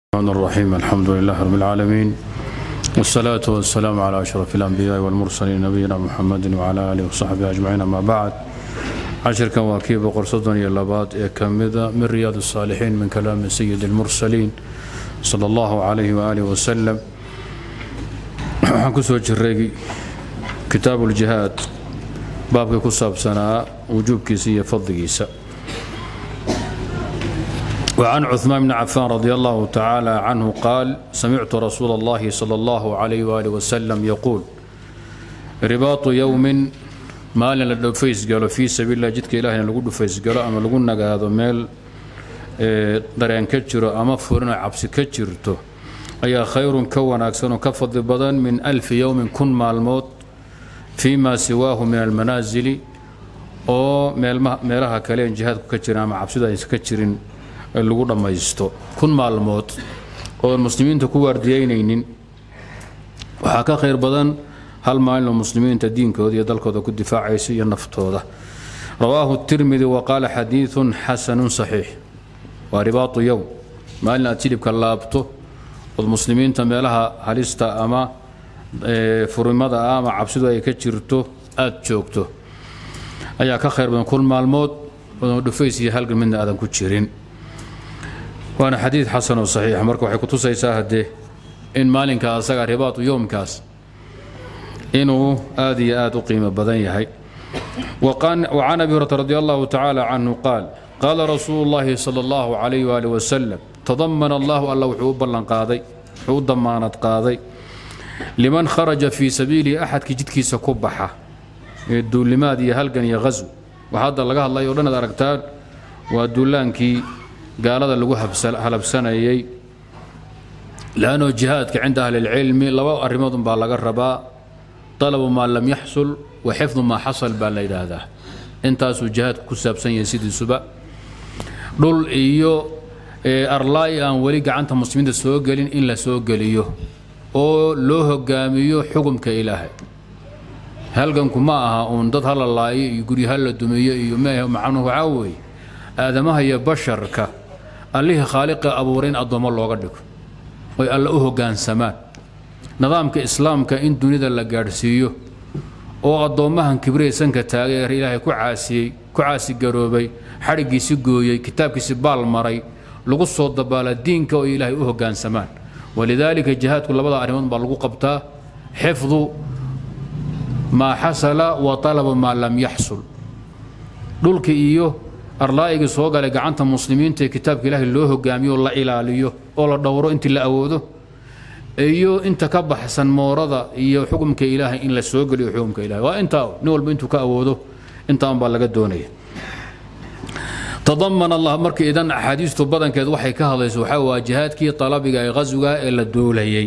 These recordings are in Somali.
الرحمن الرحيم الحمد لله رب العالمين والصلاة والسلام على أشرف الأنبياء والمرسلين نبينا محمد وعلى آله وصحبه أجمعين أما بعد عشركا واكيب قرصدن يلبات كمذا من رياض الصالحين من كلام سيد المرسلين صلى الله عليه وآله وسلم waxaan ku soo jiray kitaabu ljihaad baabkii ku saabsanaa wujuubkiisa iyo fadligiisa وعن عثمان بن عفان رضي الله تعالى عنه قال سمعت رسول الله صلى الله عليه وآله وسلم يقول رباط يوم maalin la dhofays galo fii sabiililah jidka ilahina lagu dhufays galo ama lagu nagaado meel dareen ka jiro ama furino cabsi ka jirto ayaa khayrun ka wanaagsan oo ka fadli badan min alfi yowmin kun maalmood fii maa siwaahu min almanaasili oo meelaha kale en jihaadku ka jirin ama cabsida aysan ka jirin lagu dhammaysto kun maalmood oon muslimiinta ku waardiyeynaynin waxaa ka khayr badan hal maalinoo muslimiinta diinkooda iyo dalkooda ku difaacaysa iyo naftooda rawaahu tirmidi wa qaala xadiidun xasanun saxiix waa ribaatu yowm maalin aad jilibka laabto ood muslimiinta meelaha halista ama furimada ah ama cabsidu ay ka jirto aad joogto ayaa ka khayr badan kun maalmood oodon dhufays iyo halgan midna aadan ku jirin waana xadiid xasan oo saxiixa marka waxay kutusaysaa haddee in maalinka asaga ribaatu yowmkaas inuu aad iyo aad u qiimo badan yahay وعن أبي هريرة رضي الله تعالى عنه قال قال رسول الله صلى الله عليه وآله وسلم تضمن الله الله وحو بلن قاضي وحو ضمانت قاضي لمن خرج في سبيل أحد كجدك سكبحة يدو لماذا يهلقن يغزو وهذا لقاه الله يقولنا دركتان ودولانكي قال هذا اللي هلبسنا يي لأنه جهادك عند أهل العلم لو أرمضهم بالغرباء طلب ما لم يحصل وحفظ ما حصل baa la yidhaahdaa intaasuu jihaadku ku saabsan yahay sidiisuba dhul iyo arlaay aan weli gacanta muslimiinta soo gelin in la soo geliyo oo loo hogaamiyo xukumka ilaahay halganku ma aha uun dad hala laayo iyo guryo hala dumiyo iyo macnuhu waxaa weeye aadamaha iyo basharka allihii khaaliqa abuuray in addoommo looga dhigo oy alla u hoggaansamaan nidaamka islaamka in dunida la gaadhsiiyo oo addoommahan kibraysanka taagay ee ilaahay ku caasiyey ku caasigaroobay xadhiggiisi gooyey kitaabkiisi baal maray lagu soo dabaala diinka oo ilaahay u hoggaansamaan walidaalika jihaadku labada arrimood baa lagu qabtaa xifdu maa xasala wa talabu maa lam yaxsul dhulka iyo arlaa'igii soo galay gacanta muslimiinta ee kitaabka ilaahay loo hogaamiyo la ilaaliyo oo la dhowro intii la awoodo iyo inta ka baxsan moorada iyo xukumka ilaahay in la soo geliyo xukumka ilahay waa intaa nin walba intuu ka awoodo intaan baa laga doonaya tadaman allah marka idan axaadiistu badankeed waxay ka hadlayso waxaa waa jihaadkii talabiga ee qaswiga ee la doolayay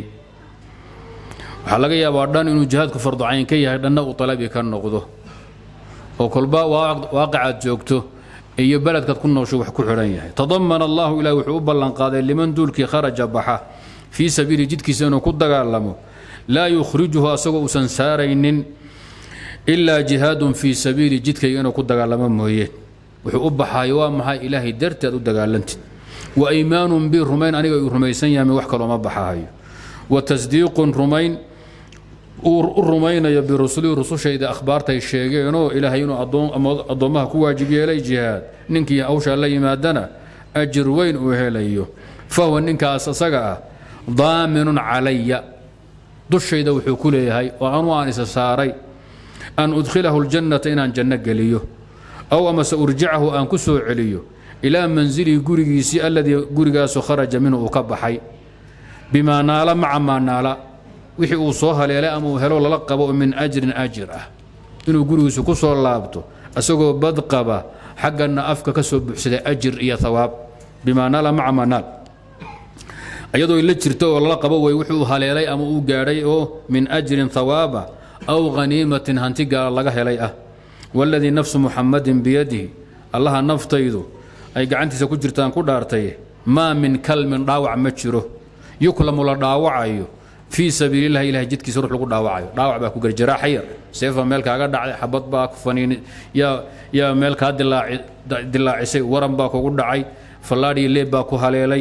waxaa laga yaabaa dhan inuu jihaadku farducayn ka yahay dhanna uu talabi ka noqdo oo kolba waaqicaad joogto iyo beledkaad ku noosho wax ku xidhan yahay tadaman allahu ilahi wuxuu u ballanqaaday liman duulkii kharaja baxa fii sabiili jidkiisa inuu ku dagaalamo laa yukhrijuhu asagoo uusan saaraynin ilaa jihaadun fii sabiili jidkayga inuu ku dagaalamo mooyeen wuxuu u baxaayo waa maxay ilaahay darteed u dagaalantid wa iimaanun bi rumayn aniga uu rumaysan yahay wax kalooma baxahayo wa tasdiiqun rumayn uu u rumaynayo birusulii rusushayda akhbaartay sheegeenoo ilaahay inuu addoommaha ku waajib yeelay jihaad ninkii hawshaa la yimaadana ajir weyn uu helayo fahuwa ninkaas asaga ah daaminun calaya dushayda wuxuu ku leeyahay oo anu aan isa saaray an udkhilahu ljannata inaan janno geliyo aw amase urjicahu aan ku soo celiyo ilaa manzilihi gurigiisii alladii gurigaasu kharaja minhu uu ka baxay bimaa naala maca maa naala wixii uu soo haleelay ama uu helo lala qabo min ajrin ajir ah inuu gurigiisu ku soo laabto isagoo bad qaba xaggana afka ka soo buuxsaday ajir iyo hawaab bimaa naala maca maa naal iyadoo la jirto oo lala qabo way wuxuu haleelay ama uu gaadhay oo min ajrin hawaaba aw haniimatin hanti gaala laga helay ah waladii nafsu muxamadin biyadihi allaha naftaydu ay gacantiisa ku jirtaan ku dhaartay maa min kalmin dhaawac ma jiro yuklamu la dhaawacayo fii sabiililahi ilahay jidkiisa ruux lagu dhaawacayo dhaawac baa ku gari jaraaxa yar seefa meel kaaga dhacday xabad baa ku faniin yaa yaa meel kaa dilaacisay waran baa kugu dhacay fallaadhiyo leeb baa ku haleelay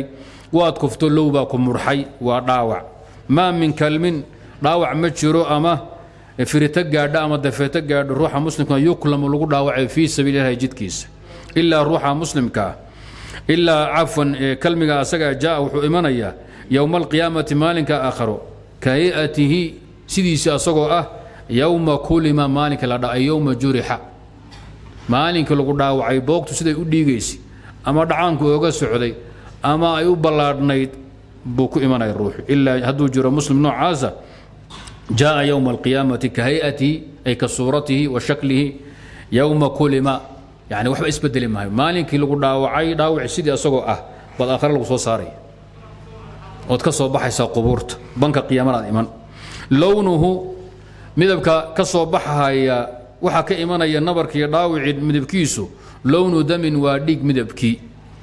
waad kufto low baa ku murxay waa dhaawac maa min kalmin dhaawac ma jiro ama firito gaadha ama dafeeto gaadho ruuxa muslimka yuklamu lagu dhaawacay fii sabiili ilahi jidkiisa ilaa ruuxa muslimkaa ilaa cafwan kalmiga asaga jaa wuxuu imanayaa yowma alqiyaamati maalinka aakharo ka hayatihi sidiisi asagoo ah yowma kulima maalinka la dha yowma jurixa maalinkii lagu dhaawacay boogtu siday u dhiigaysa ama dhacaanku ooga socday ama ay u ballaadhnayd buu ku imanaya ruuxu ilaa hadduu jiro muslim noocaasa jaa yowma alqiyaamati ka hayatihi ay ka suuratihi wa shaklihi yowma kulima yani waxba isbedeli maayo maalinkii lagu dhaawacay dhaawaci sidii asagoo ah baad aakhare lagu soo saaraya ood ka soo baxaysaa qubuurta banka qiyaamanaad iman lownuhu midabka ka soo baxaya waxaa ka imanaya nabarkiiyo dhaawicii midabkiisu lownu damin waa dhiig midabkii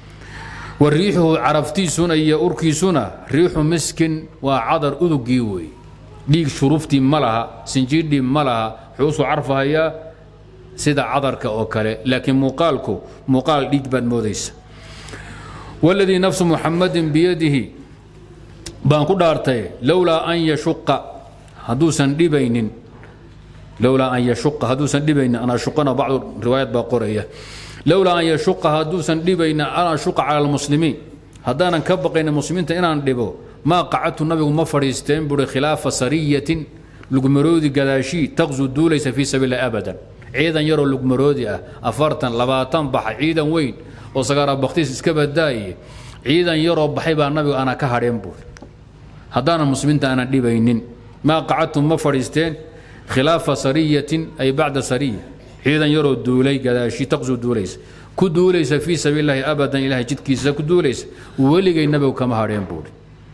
wa riixuhu caraftiisuna iyo urkiisuna riixu miskin waa cadar udugii wey dhiig shuruftii ma laha sinjiidhii ma laha wuxuu usoo carfahayaa sida cadarka oo kale laakiin muuqaalku muuqaal dhiig baad moodaysa waladii nafsu muxamadin biyadihi baan ku dhaartay lowlaa an yashuqa hadduusan dhibaynin lowlaa an yashuqa hadduusan dhibaynin an ashuqana bacdu riwaayad baa qoraya lowlaa an yashuqa hadduusan dhibaynin an ashuqa cala almuslimiin haddaanan ka baqaynin muslimiinta inaan dhibo maa qacadtu nabigu ma fadhiisteen buuri khilaafa sariyatin lugmaroodi gadaashii taqsu duulaysa fii sabiililah abadan ciidan yaroo lugmaroodi ah afartan labaatan baxa ciidan weyn oo sagaara baktiis iska badaaye ciidan yaroo baxay baa nabigu ana ka hadheen buuri haddaanan muslimiinta aanan dhibaynin maa qacadtum ma fadhiisteen khilaafa sariyatin ay bacda sariya ciidan yaroo duulay gadaashi taqsu duulaysa ku duulaysa fii sabiililahi abadan ilahay jidkiisa ku duulaysa weligay nabigu kama hadheen buuri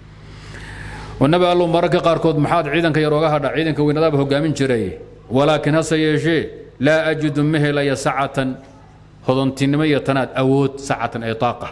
oo nabi allow mararka qaarkood maxaad ciidanka yar oga hadha ciidanka weynadaaba hogaamin jiray walaakiin hase yeeshee laa ajidu ma helaya sacatan hodontinimo iyo tanaad awood sacatan ay taaqa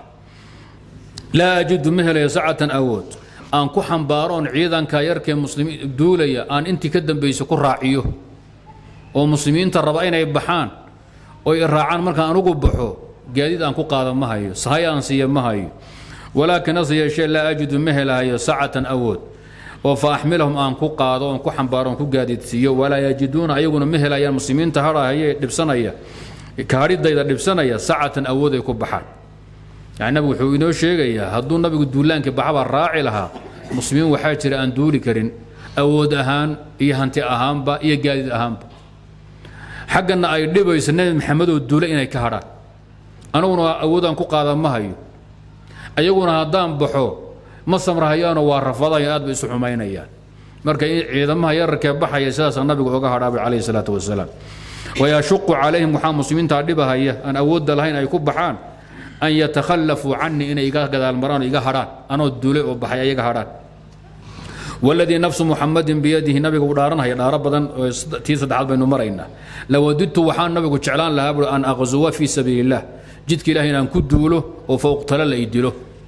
laa ajidu ma helaya sacatan awood aan ku xambaaro oon ciidanka yarkee muslimiin duulaya aan intii ka dambaysa ku raaciyo oo muslimiinta raba inay baxaan oy raacaan markaan anugu baxo gaadiid aan ku qaada ma hayo sahay aan siiya ma hayo walaakiin hase yeeshee laa ajidu ma helahayo sacatan awood oo fa axmilahum aan ku qaado oon ku xambaaro oon ku gaadiidsiiyo walaa yajiduuna ayaguna ma helayaan muslimiinta hadhahayee dhibsanaya kaadhidayda dhibsanaya sacatan awood ay ku baxaan yani nabigu wuxuu inoo sheegayaa hadduu nabigu duulaankii baxabaa raaci lahaa muslimiin waxaa jira aan duuli karin awood ahaan iyo hanti ahaanba iyo gaadiid ahaanba xaggana ay dhibayso nebi maxamedoo duula inay ka hadhaan aniguna awoodaan ku qaada ma hayo ayaguna haddaan baxo ma samrahayaanoo waa rafadayan aad bay isu xumaynayaan marka ciidamaha yararkee baxaya sidaasaa nabigu oga hadhaabay calayhi salaatu wasalaam wayashuqu calayhim waxaa muslimiintaa dhibahaya aan awoodda lahayn ay ku baxaan an yatakhallafuu canii inay iga gadaalmaraan oo iga hadhaan anoo duulay oo baxay ayaga hadhaan waladii nafsu muxamadin biyadihi nabiga uu dhaaranhaya dhaaro badan tii saddexaad baynu maraynaa lawadidtu waxaan nabigu jeclaan lahaa buui an aqzuwa fii sabiili illah jidka ilahi inaan ku duulo oo fouqtalo la idilo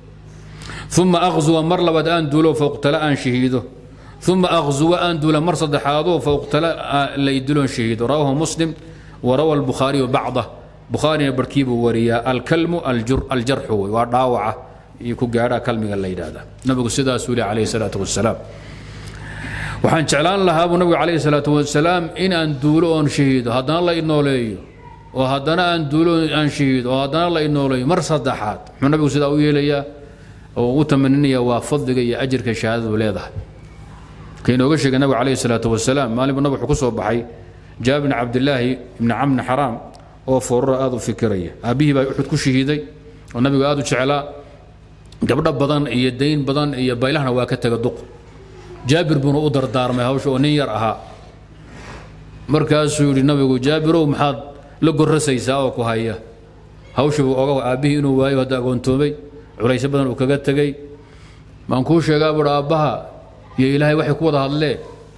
uma aqzuwa mar labaad aan duulo fouqtalo aan shahiido uma aqzuwa aan duula mar saddexaadoo fouqtalo la idiloon shahiido rawahu muslim warawa albukhaariyu bacdah bukhaarina barkii buu wariyaa alkalmu aljarxu wey waa dhaawaca iyo ku gaadhaa kalmiga la yidhaahda nabigu sidaasuu leh calayhi salaatu wasalaam waxaan jeclaan lahaa buu nabigu calayhi salaatu wasalaam in aan duulo oon shahiido haddana la inooleeyo oo haddana aan duulo aan shahiido oo haddana la inooleeyo mar saddexaad muxuu nabigu sidaa u yeelayaa oo ugu tamaninaya waa fadliga iyo ajirka shahaadadu leedahay ka inooga sheegay nabigu calayhi salaatu wasalaam maalin buu nabigu wuxuu ku soo baxay jaabir bn cabdillaahi ibni camni xaraam oo foorara aad u fikiraya aabbihii baa uxud ku shahiiday oo nabigu aad u jeclaa gabdho badan iyo dayn badan iyo baylahna waa ka tega duq jaabir buuna u dardaarmay hawsha oo nin yar ahaa markaasuu yidhi nabigu jaabirow maxaad la gorrasaysaa oo ku haya hawshiibuu oga aabbihii inuu waayo hadda agoontoomay culaysyo badan uu kaga tegey maan kuu sheegaa buuhi aabbaha iyo ilaahay waxay ku wada hadleen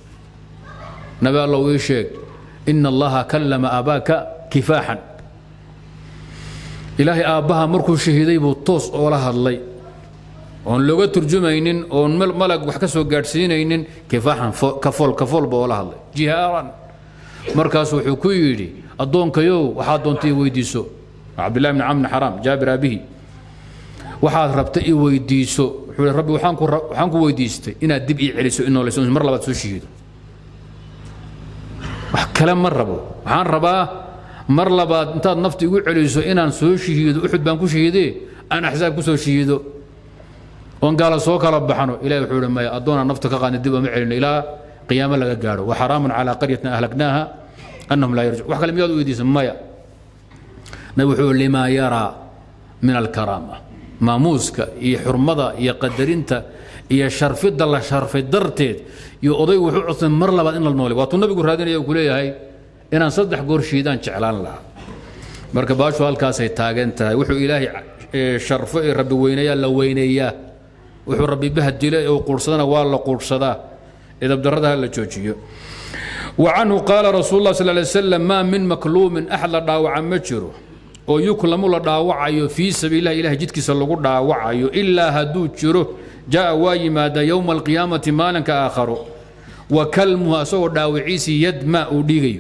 nabi allow ii sheeg ina allaha kallama aabaaka kifaaxan ilaahay aabbaha markuu shahiiday buu toos oola hadlay oon looga turjumaynin oon malag wax ka soo gaadhsiinaynin kifaaxan kafool kafoolba oola hadlay jihaaran markaas wuxuu ku yidhi addoonkayow waxaad doonta i weydiiso cabdillahi bni camr bni xaraam jaabir aabihi waxaad rabta i weydiiso wuxuu ihi rabbi waxaan ku waxaan ku weydiistay inaad dib ii celiso in noolayso mar labaad soo shahiido wax kale ma rabo waxaan rabaa mar labaad intaad nafta igu celiso inaan soo shahiido uxud baan ku shahiidee aan axsaab ku soo shahiido oon gaala soo kala baxno ilahi wuxuu ihi maya addoonaan nafta ka qaadna dib ooma celino ilaa qiyaamo laga gaadho wa xaraamun calaa qaryatin ahlaknaaha annahum laa yarjic wax kale miyaad u weydiisa maya nabi wuxuu limaa yaraa min alkaraama maamuuska iyo xurmada iyo qadarinta iyo sharfidda la sharfay darteed iyo odaygu wuxuu codsan mar labaad in la noole waatuu nabigu raadinaya ku leeyahay inaan saddex goor shiidaan jeclaan lahaa marka baashu halkaasay taagan tahay wuxuu ilaahay sharfo ee rabbi weynayaa la weyneeyaa wuxuu rabbi bahdilo ee quursadana waa la quursadaa idabdarrada ha la joojiyo وعنه قال رسول الله صلى الله عليه وسلم ما من مكلوم أحد لا داوع مجره oo yuklamu la dhaawacayo fii sabiililah ilahay jidkiisa lagu dhaawacayo ilaa hadduu jiro jaa waa yimaada yowma alqiyaamati maalinka aakharo wa kalmuhu asagoo dhaawiciisii yadma uu dhiigayo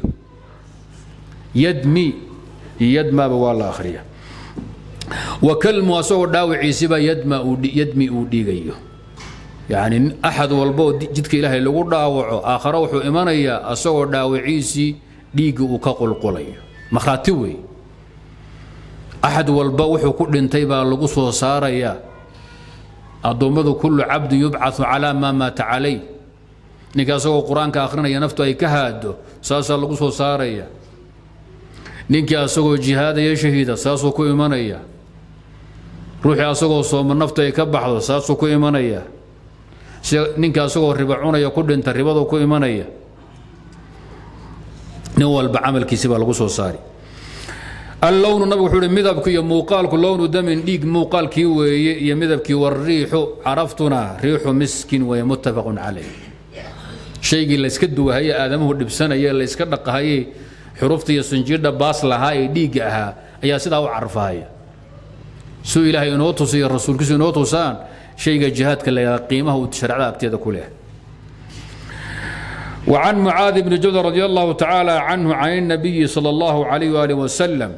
yadmi yadmaba waa la akhriya wa kalmuhu asagoo dhaawiciisiba yadma yadmi uu dhiigayo yacni axad walba oo jidka ilaahay lagu dhaawaco aakharo wuxuu imanayaa asagoo dhaawiciisii dhiigga uu ka qulqulayo makhraati weeye axad walba wuxuu ku dhintay baa lagu soo saarayaa addoommadu kullu cabdi yubcau calaa maa maata calay ninka asagoo qur-aanka akhrinaya naftu ay ka haado saasaa lagu soo saaraya ninkii asagoo jihaadaya shahiida saasuu ku imanaya ruuxii asagoo sooma naftu ay ka baxdo saasuu ku imanaya ninka asagoo riba cunaya ku dhinta ribaduu ku imanaya nin walba camalkiisi baa lagu soo saari اللون نبي وحول مذهبك يا موقالك لون دم ديق موقالك وي يا مذهبك والريح عرفتنا ريح مسك ومتفق عليه شيء اللي اسكدوا هي ادمه دبسنا يا اللي اسكدق هي حروفتي يا سنجير باس لها اي ديقها يا سدا وعرفها سو الهي انو توسي الرسول كسو انو توسان شيء جهادك اللي قيمه وتشرع ابتدى كلها وعن معاذ بن جبل رضي الله تعالى عنه عن النبي صلى الله عليه وآله وسلم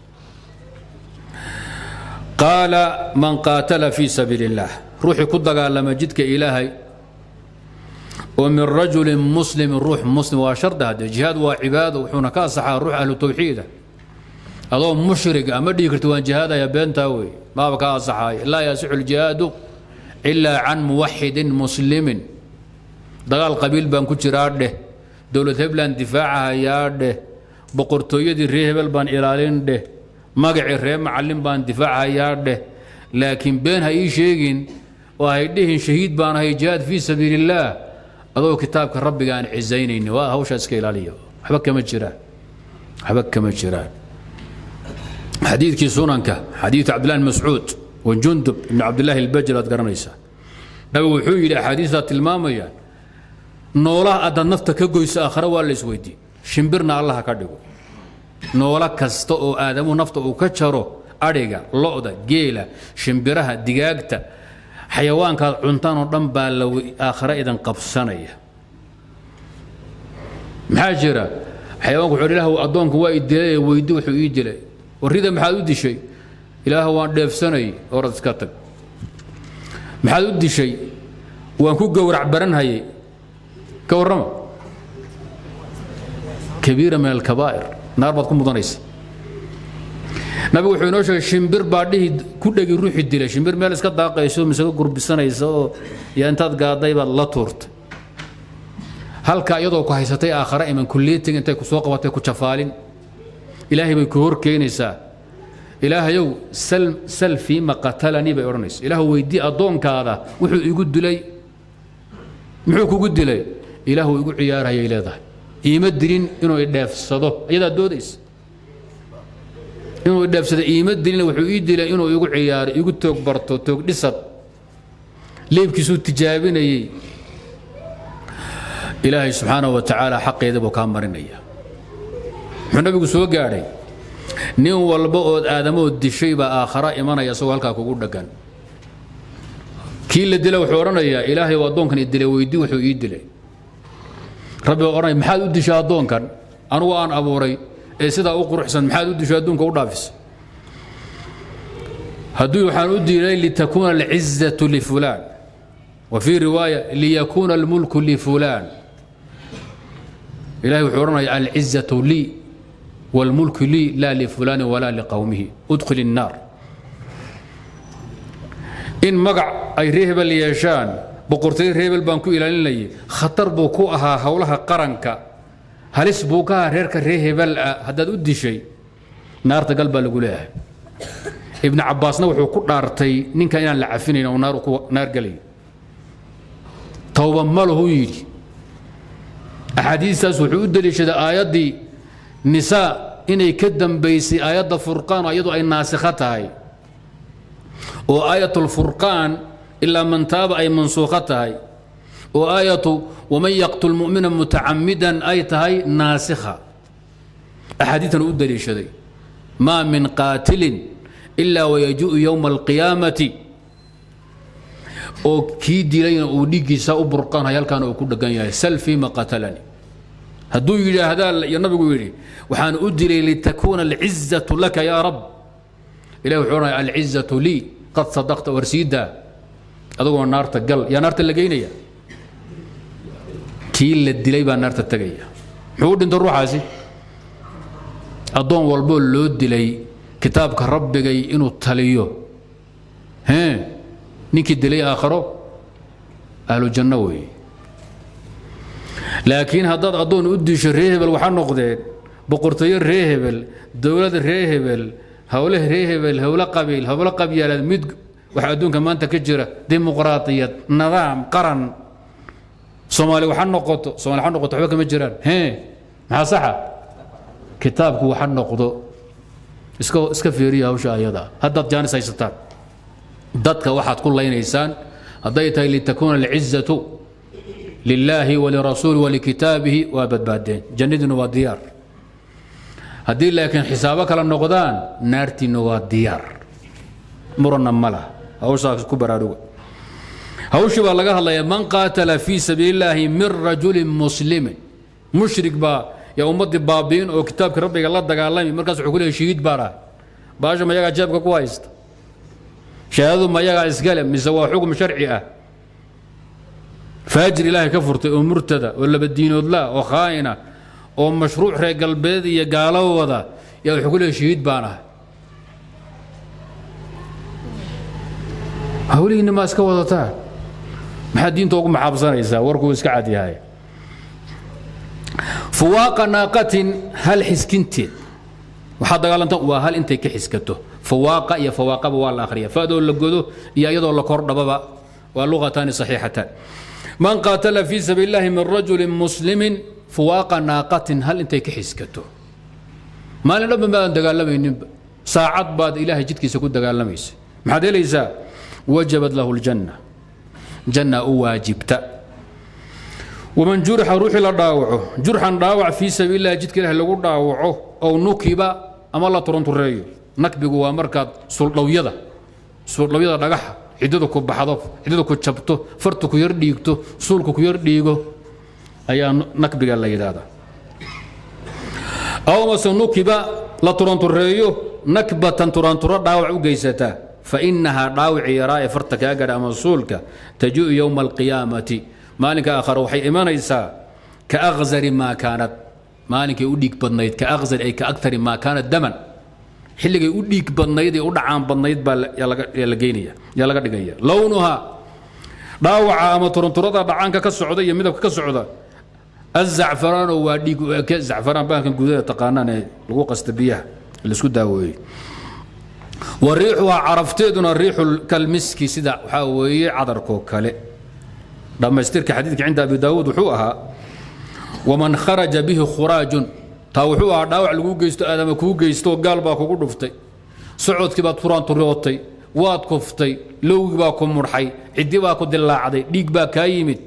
قال من قاتل في سبيل الله روحي كدقى لما جدك إلهي ومن رجل مسلم روح مسلم وشرد هذا جهاد وعباده وحونا كاسحة روح أهل التوحيد أضو مشرق أما ديكرت وان جهاد يا بنتاوي ما بكا صحاي لا يصح الجهاد إلا عن موحد مسلم dagaal qabiil baan ku jiraa dheh dowlad hebland difaacahayaa dheh boqortooyadii ree hebel baan ilaalin dheh magacii ree macallin baan difaacahayaa dheh laakiin been ha ii sheegin oo hay dhihin shahiid baan ahay jihaad fii sabiilillaah adoo kitaabka rabbiga aan cisaynayni waa hawshaa iska ilaaliya waxba kama jiraan waxba kama jiraan xadiidkii sunanka xadiidu cabdillahi bn mascuud wa jundub ibn cabdillahi albajr aad garanaysaa nabigu wuxuu yidhi axaadiistaa tilmaamayaan noolaha haddaad nafta ka goyso aakhare waa la isweydiin shimbirna allaha ka dhigo noolo kasta oo aadamuhu nafta uu ka jaro adhiga lo'da geela shimbiraha digaagta xayawaankaad cuntaan oo dhan baa la aakhare idan qabsanaya maxaa jira xayawaanku wuxuu ilaah addoonku waa i dilay weydi wuxuu ii dilay warrida maxaad u dishay ilaah waan dheefsanay orad iska tag maxaad u dishay waan ku gowrac baranhayay ka warrama kabiira min alkabaa'ir naar baad ku mudanaysa nabigu wuxuu inoo sheegay shimbir baa dhihi ku dhegi ruuxi dilay shimbir meel iska daaqayso mise ka gurbisanaysa oo yaa intaad gaaday baad la tuurtay halka iyadoo ku haysatay aakhare iman kulliyatig intay ku soo qabatay ku jafaalin ilaahay bay ku hor keenaysaa ilaahayow sal sal fiima qatalanii bay odhanaysa ilaahu weydii addoonkaada wuxuu igu dilay muxuu kugu dilay ilaahu igu ciyaarayay leedahay iima dilin inuu idheefsado iyadaa doodaysa inuu idheefsado iima dilin wuxuu ii dilay inuu igu ciyaaro igu toog barto toog dhisad leebkiisuu tijaabinayey ilaahay subxaanahu wa tacaala xaqeeda buu kaa marinaya muxuu nabigu soo gaadhay nin walba ood aadamood dishay baa aakhara imanaya isagoo halkaa kugu dhaggan kii la dila wuxuu odhanayaa ilaahay oo addoonkan i dilay weydii wuxuu ii dilay rabbi baa odhanaya maxaad u dishay addoonkan anugu aan abuuray ee sidaa u quruxsan maxaad u dishay adduunka u dhaafisa hadduu waxaan u dilay litakuuna alcizatu lifulaan wa fii riwaaya liyakuuna almulku lifulaan ilahay wuxuu odhanaya alcizatu lii wاlmulku lii laa lifulaani walaa liqowmihi udkhil الnaar in magac ay ree hebel yeeshaan boqortooy ree hebel baan ku ilaalinayay khatar buu ku ahaa howlaha qaranka halis buu ka ahaa reerka ree hebel ah haddaad u dishay naarta gal baa lagu leeyahay ibnu cabbaasna wuxuu ku dhaartay ninkan inaan la cafinayn oo naar ku naar gelayo towba ma lahu yidhi axaadiistaas wuxuu u deliishaday aayaddii nisaa inay ka dambaysay aayadda furqaan iyadu ay naasikho tahay oo aayatulfurqaan ilaa man taaba ay mansuukho tahay oo aayatu waman yaqtul mu'mina mutacamidan ay tahay naasikha axaadiitan u deliishaday maa min qaatilin ilaa wayaji'u yowma alqiyaamati oo kii dilayna uu dhiiggiisa u burqanhay halkaana uu ku dhegan yahay sal fiima qatalani hadduu yidhaahdaa iyo nabigu yidhi waxaan u dilay litakuuna alcizatu laka yaa rab ilahi wuxuu odhanaya alcizatu lii qad sadaqta warsiidaa adagoo naarta gal yaa naarta la geynaya kii la dilay baa naarta tegaya muxuu u dhintay ruuxaasi addoon walboo loo dilay kitaabka rabbigay inuu taliyo hee ninkii dilay aakharo ahlu janno weeye laakiin haddaad addoon u disho ree hebel waxaa noqdeen boqortooyo ree hebel dowlad ree hebel howle ree hebel howle qabiil howle qabyaalaad mid waxa adduunka maanta ka jira dimuqraatiyad nidaam qaran soomaali waxa noqoto soomaali waxa noqoto waxba kama jiraan hee maxaa saxa kitaabku waxa noqdo iska iska fiiriya hawsha ayada haddaad jaanis haysataan dadka waxaad ku laynaysaan hadday tahay litakuuna alcizatu lilaahi walirasuuli walikitaabihi waa badbaadeen jannadiina waa diyaar haddii laakiin xisaabo kala noqdaan naartiina waa diyaar muranna ma lah hawshaas ku baraaruga hawshii baa laga hadlayaa man qaatala fii sabiili illaahi min rajulin muslimin mushrik baa yaa ummaddii baabi'in oo kitaabkii rabbiga la dagaalami markaas wuxuu ku leeyahy shahiid baa dhahay baasha mayagaa jeebka ku haysta shahaadadu mayagaa iskale mise waa xukm sharci ah faajir ilaahay ka furtay oo murtada oo labadiinoodla oo khaa'ina oo mashruuc reer galbeed iyo gaalo wada yaa wuxuu ku leeyahy shahiid baan ahay hawlihiinna maa iska wadataa maxaad diinta ugu maxaabsanaysaa warkuu iska cad yahay fuwaaqa naaqatin hal xiskinteed waxaa dagaalanta waa hal intay ka xiskato fawaaqa iyo fawaaqaba waa la akhriya fadoo la godo iyo iyadoo la kordhababa waa luqataani saxiixataan man qaatala fii sabiili llahi min rajulin muslimin fuwaaqa naaqatin hal intay ka xiskato maalin dhanba maadan dagaalamayninba saacad baad ilaahay jidkiisa ku dagaalamaysa maxaad helaysaa wajabad lahu ljanna janna u waajibta waman jurixa ruuxii la dhaawaco jurxan dhaawac fii sabiili llahi jidka ilahi lagu dhaawaco ow nukiba ama la turantureeyo nakbigu waa markaad suldhawyada suldhawyada dhagaxa ciddadu ku baxdo ciddadu ku jabto fartu ku yar dhiigto suulku ku yar dhiigo ayaa nakbiga la yidhaahdaa aw mase nukiba la turantureeyo nakbatan turanturo dhaawac u geysataa fa innahaa dhaawici yaraa ee farta kaa gadha ama suulka taji'u yowma alqiyaamati maalinka aakhare waxay imanaysaa ka akhzari maa kaanad maalinkay u dhiig badnayd ka akhzari ay ka agtari maa kaanad daman xilligay u dhiig badnayd ee u dhacaan badnayd baa yaa la geynaya yaa laga dhigaya lownuha dhaawaca ama turanturada dhacaanka ka socda iyo midabka ka socda azacfaraano waa dhiig u eke zacfaraan baankan gudaha taqaanaan ee lagu qasta biyaha laisku daaweeyey wa riixuhaa carafteeduna riixu kalmiski sida waxaa weeye cadarkoo kale dhammaystirka xadiidka cinda abi daawuud wuxuu ahaa waman kharaja bihi khuraajun taa wuxuu ahaa dhaawac lagu geysto aadama kuu geysto gaal baa kugu dhuftay socodkii baad turaanturootay waad kuftay lowgii baa ku mudxay ciddi baa ku dilaacday dhiig baa kaa yimid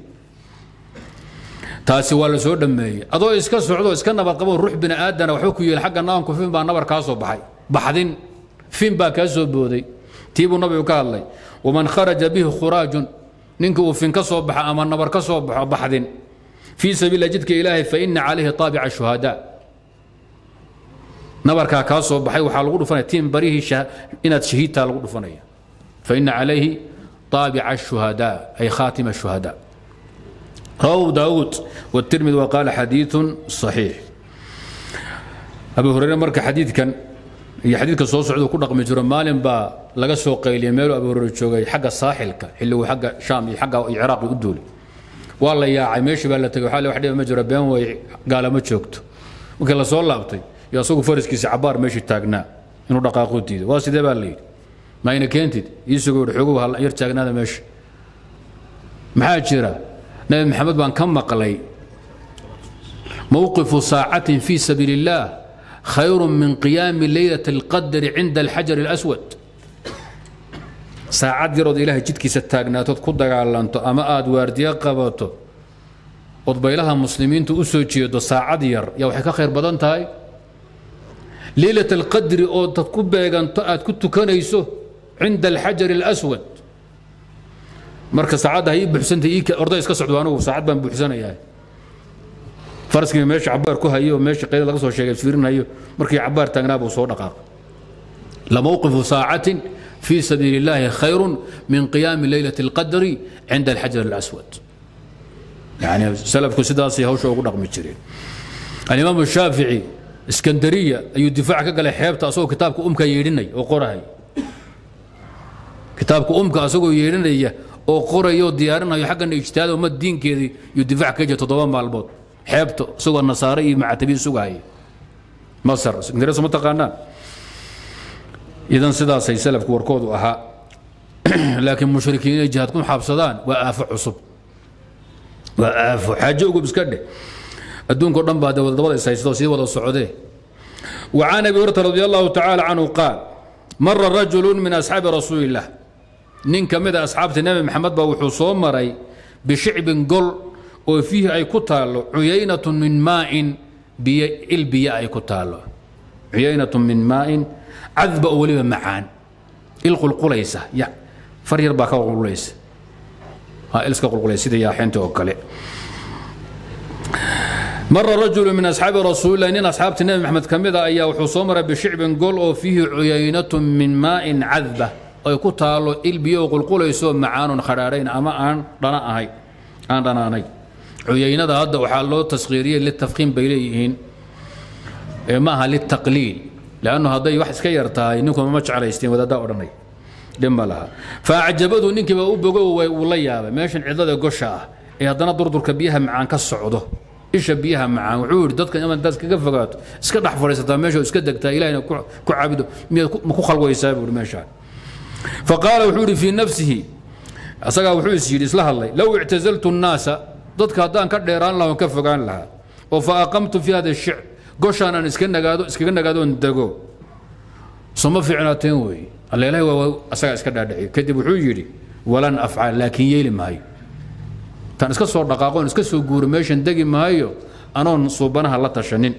taasi waa la soo dhammeeyey adoo iska socdo iska nabad qabo ruux bini aadana waxba ku yeeli xagga naanku fin baa nabar kaa soo baxay baxdin fin baa kaa soo booday tii buu nabigu ka hadlay waman kharaja bihi khuraajun ninka uu fin ka soo baxa ama nabar ka soo baxo baxdin fii sabiila jidka ilaahay fa ina calayhi taabica shuhadaa nabarkaa kaa soo baxay waxaa lagu dhufanaya tiin barihii inaad shahiidtaa lagu dhufanaya fa ina calayhi طابع الشهداء أي خاتم الشهداء رواه داود والترمذي وقال حديث صحيح أبي هريرة مرك حديث كان iyo xadiidka soo socda ku dhaqmi jiro maalin baa laga soo qayliyay meelu abu hureyre joogay xagga saaxilka xilligu xagga shaam iyo xagga ciraaq u duulay waa la yaacay meeshii baa la tegay waxaa wax dhiba ma jiro been way gaalama joogto markii la soo laabtay iyo asagu faraskiisa cabaar meeshii taagnaa inuu dhaqaaqu diiday waa sidee baa la yidhi ma ayna keentid iisugu yidhi xogow hal yar taagnaada meesha maxaa jira nabi maxamed baan ka maqlay mowqifu saacatin fii sabiili illaah khayru min qiyaami leylat alqadri cinda alxajar alaswad saacad yarood ilaahay jidkiisa taagnaatood ku dagaalanto ama aada waardiyo qabato ood baylaha muslimiinta u soo jeedo saacad yar yaa waxay ka khayr badan tahay leylat alqadri oo dad ku beeganto aad ku tukanayso cinda alxajar alaswad marka saacadda ha ii buuxsantay orday iska socdo anugu saacad baan buuxsanayaa faraskii meesha cabaar ku hayo oo meesha qayda laga soo sheegay fiirinayo markii cabaar taagnaa buu soo dhaqaaqay lamowqifu saacatin fii sabiili illaahi khayrun min qiyaami leylati alqadri cinda alxajar alaswad yani salafku sidaasay hawsha ugu dhaqmi jireen alimaamu shaafici iskandariya ayuu difaac ka galay xeebta asagoo kitaabka umka yeedhinaya oo qorahay kitaabka umka asagoo yeedhinaya oo qoraya oo diyaarinayo xaggana ijtihaad ummad diinkeedii iyo difaac ka jira toddoba maalmood xeebta isagoo nasaare iyo macatabiin sugahaya masar ingiriis ma taqaanaan idan sidaasay salafku warkoodu ahaa laakiin mushrikiin inay jihaad ku xaabsadaan waa aafo cusub waa aafo xaajo ugub iska dheh adduunka o dhan baa dabada is haysto sii wada socdee وعن ابي هريره رضي الله تعالى عنه قال مر رجل من اصحاب رسول الله نين كمد اصحاب النبي محمد با وحو سو مري بشعب قل oo fiihi ay ku taallo cuyaynatu min maain biyo il biyo ay ku taallo cuyaynatu min maain cadba oo weliba macaan il qulqulaysa ya far yar baa ka qulqulaysa ha il iska qulqulaysa sida yaaxinta oo kale mara rajulu min asxaabi rasuulillahi nin asxaabta nebi maxamed ka mid a ayaa wuxuu soo maray bishicbin gol oo fiihi cuyaynatu min maain cadba ay ku taallo il biyo oo qulqulayso macaanun khadhaadhayn ama aan dhana ahay aan dhanaanay cuyaynada hadda waxaa loo taskhiiriyey litafkiim bay leeyihiin maaha litaqliil lannu hadday wax iska yar tahay ninkuma ma jeclaysteen wadaaddaa odhanay dhib ma laha faacjabadu ninkii baa u bogo uu la yaabay meeshan cidlada gosha ah ee haddana durdurka biyaha macaan ka socdo isha biyaha macaan wuxuu yidhi dadka ima intaad iskaga fogaato iska dhex fadhiisataa meesha iska degtaa ilahina ku caabudo miyaad ma ku khalwaysaa buu meeshaan faqaala wuxuu yidhi fii nafsihi asagaa wuxuu is yidhi isla hadlay low ictazaltu nnaasa dadka haddaan ka dheeraan lahaa ka fogaan lahaa oo fa aqamtu fi hada shicb goshaan aan iska nagaado iskaga nagaadoon dego soma fiicnaateen weeye alleelahi waa asagaa iska dhaadhiciyo kadib wuxuu yidhi walan afcal laakiin yeeli maayo tan iska soo dhaqaaqoon iska soo guuro meeshan degi maayo anoon suubanaha la tashanin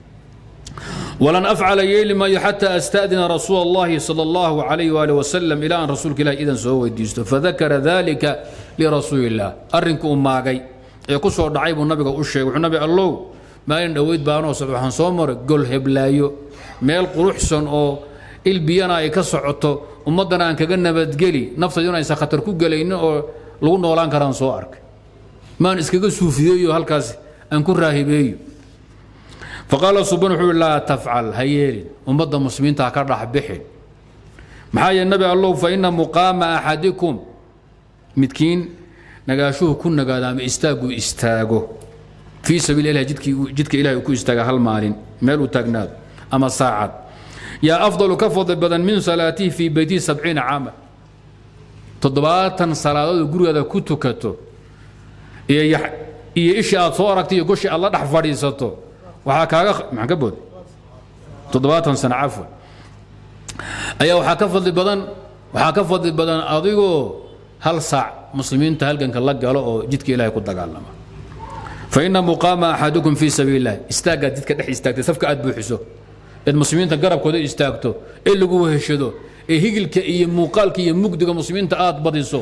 ولن أفعل يلي ما حتى أستأذن رسول الله صلى الله عليه وآله وسلم إلى أن رسولك الله إذن سوى ديستو فذكر ذلك لرسول الله أرنك أماغي يقصوا دعيب النبي أشيك وحنبي الله ما إن دويد بانو سبحان صومر قل هبلايو ميل قروحسن أو البيانا يكسعطو ummadana aan kaga nabadgeli naftayuna aysan khatar ku gelaynin oo lagu noolaan karaan soo arkay maan iskaga suufiyeeyo halkaas aan ku raahibeeyo faqaala subaan wuxuu laa tafcal ha yeelin ummadda muslimiinta ha ka dhex bixin maxaa yeele nabi allow fa ina muqaama axadikum midkiin nagaashuhu ku nagaado ama istaaguu istaago fii sabiili ilah jidka ilahay uu ku istaaga hal maalin meel uu taagnaado ama saacad yaa afdalu ka fadli badan min salaatihi fii beytihi sabciina caama toddobaatan salaadood gurigaada ku tukato iyo iyo ishii aad soo aragtay iyo goshii aad la dhex fadhiisato waxaa kaaga maxaan ka booday toddobaatan sano cafwan ayaa waxaa ka fadli badan waxaa ka fadli badan adigoo hal saac muslimiinta halganka la galo oo jidka ilahay ku dagaalama fa ina muqaama axadukum fii sabiili illah istaaggaad jidka dhex istaagtay safka aad buuxiso eed muslimiinta garabkooda istaagto ee lagu weheshado ee higilka iyo muuqaalka iyo mugdiga muslimiinta aad badiso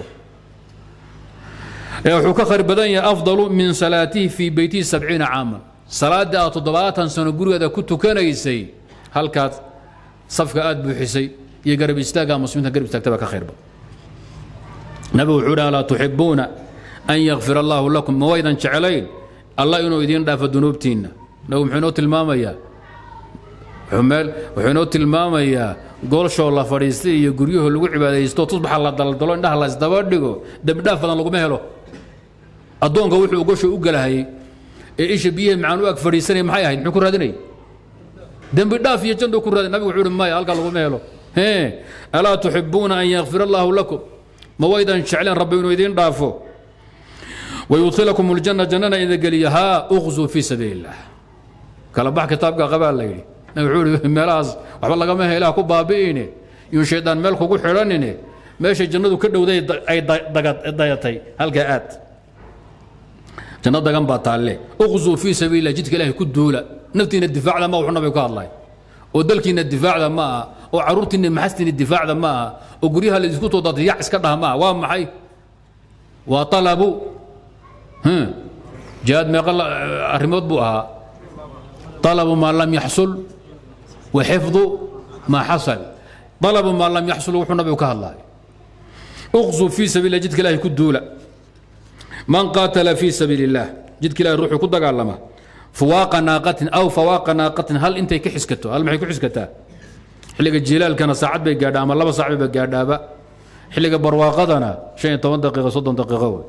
wuxuu ka khayr badan yahay afdalu min salaatihi fii beytihi sabciina caaman salaadii aad toddobaatan sano gurigeeda ku tukanaysay halkaad safka aad buuxisay iyo garab istaagga muslimiinta garab istaagta baa ka khayr badan nabigu wuxuu dhi alaa tuxibuuna an yakfir allaahu lakum ma waydan jeclayn allah inuu idiin dhaafo dunuubtiinna nabigu muxuu inoo tilmaamayaa wuxuu inoo tilmaamayaa goolshoo la fadhiistay iyo guryahoo lagu cibaadaysto tusbaxa la daldalo indhaha la isdaba dhigo dembi dhaaf badan laguma helo addoonka wuxuu gosho u galahayey ee isha biyaha macaan u ag fadhiisanaya maxay ahayd muxuu ku raadinayay dembi dhaaf iyo janduu ku raadin nabigu wuxuu uhi maya halkaa laguma helo hee alaa tuxibuuna an yakfir allaahu lakum ma waydan jecleen rabbi inuu idiin dhaafo wayudkhilakum aljanna jannana idin geliya haa uqzuu fii sabiili illah kala bax kitaabka qabaa la yidhi nabi wuxuu ihi meelahaas waxba lagama heelaha ku baabi'ine yun shaydaan meel kugu xidhanine meeshay jannadu ka dhowday ay dayatay halkaa aad janno dagan baa taalle uqzuu fii sabiili illah jidka ilaahay ku duula naftiina difaacda ma wuxuu nabigu ka hadlay oo dalkiina difaacda ma aha oo caruurtiina maxastiina difaacda ma aha oo guryaha la isku too daatay yac iska dhaha ma aha waa maxay waa talabu jihaad meeqa arrimood buu ahaa talabu maa lam yaxsul wa xifdu maa xasal talabu maa lam yaxsul wuxuu nabigu ka hadlay uqzuu fii sabiili illah jidka ilaahay ku duula man qaatala fii sabiili illah jidka ilahay ruuxuu ku dagaalama fuwaaqa naaqatin aw fawaaqa naaqatin hal intay ka xiskato hal maxay ku xiskataa xilliga jilaalkana saacad bay gaadhaa ama laba saac bay gaadhaaba xilliga barwaaqadana shan iyo toban daqiiqo soddon daqiiqo wey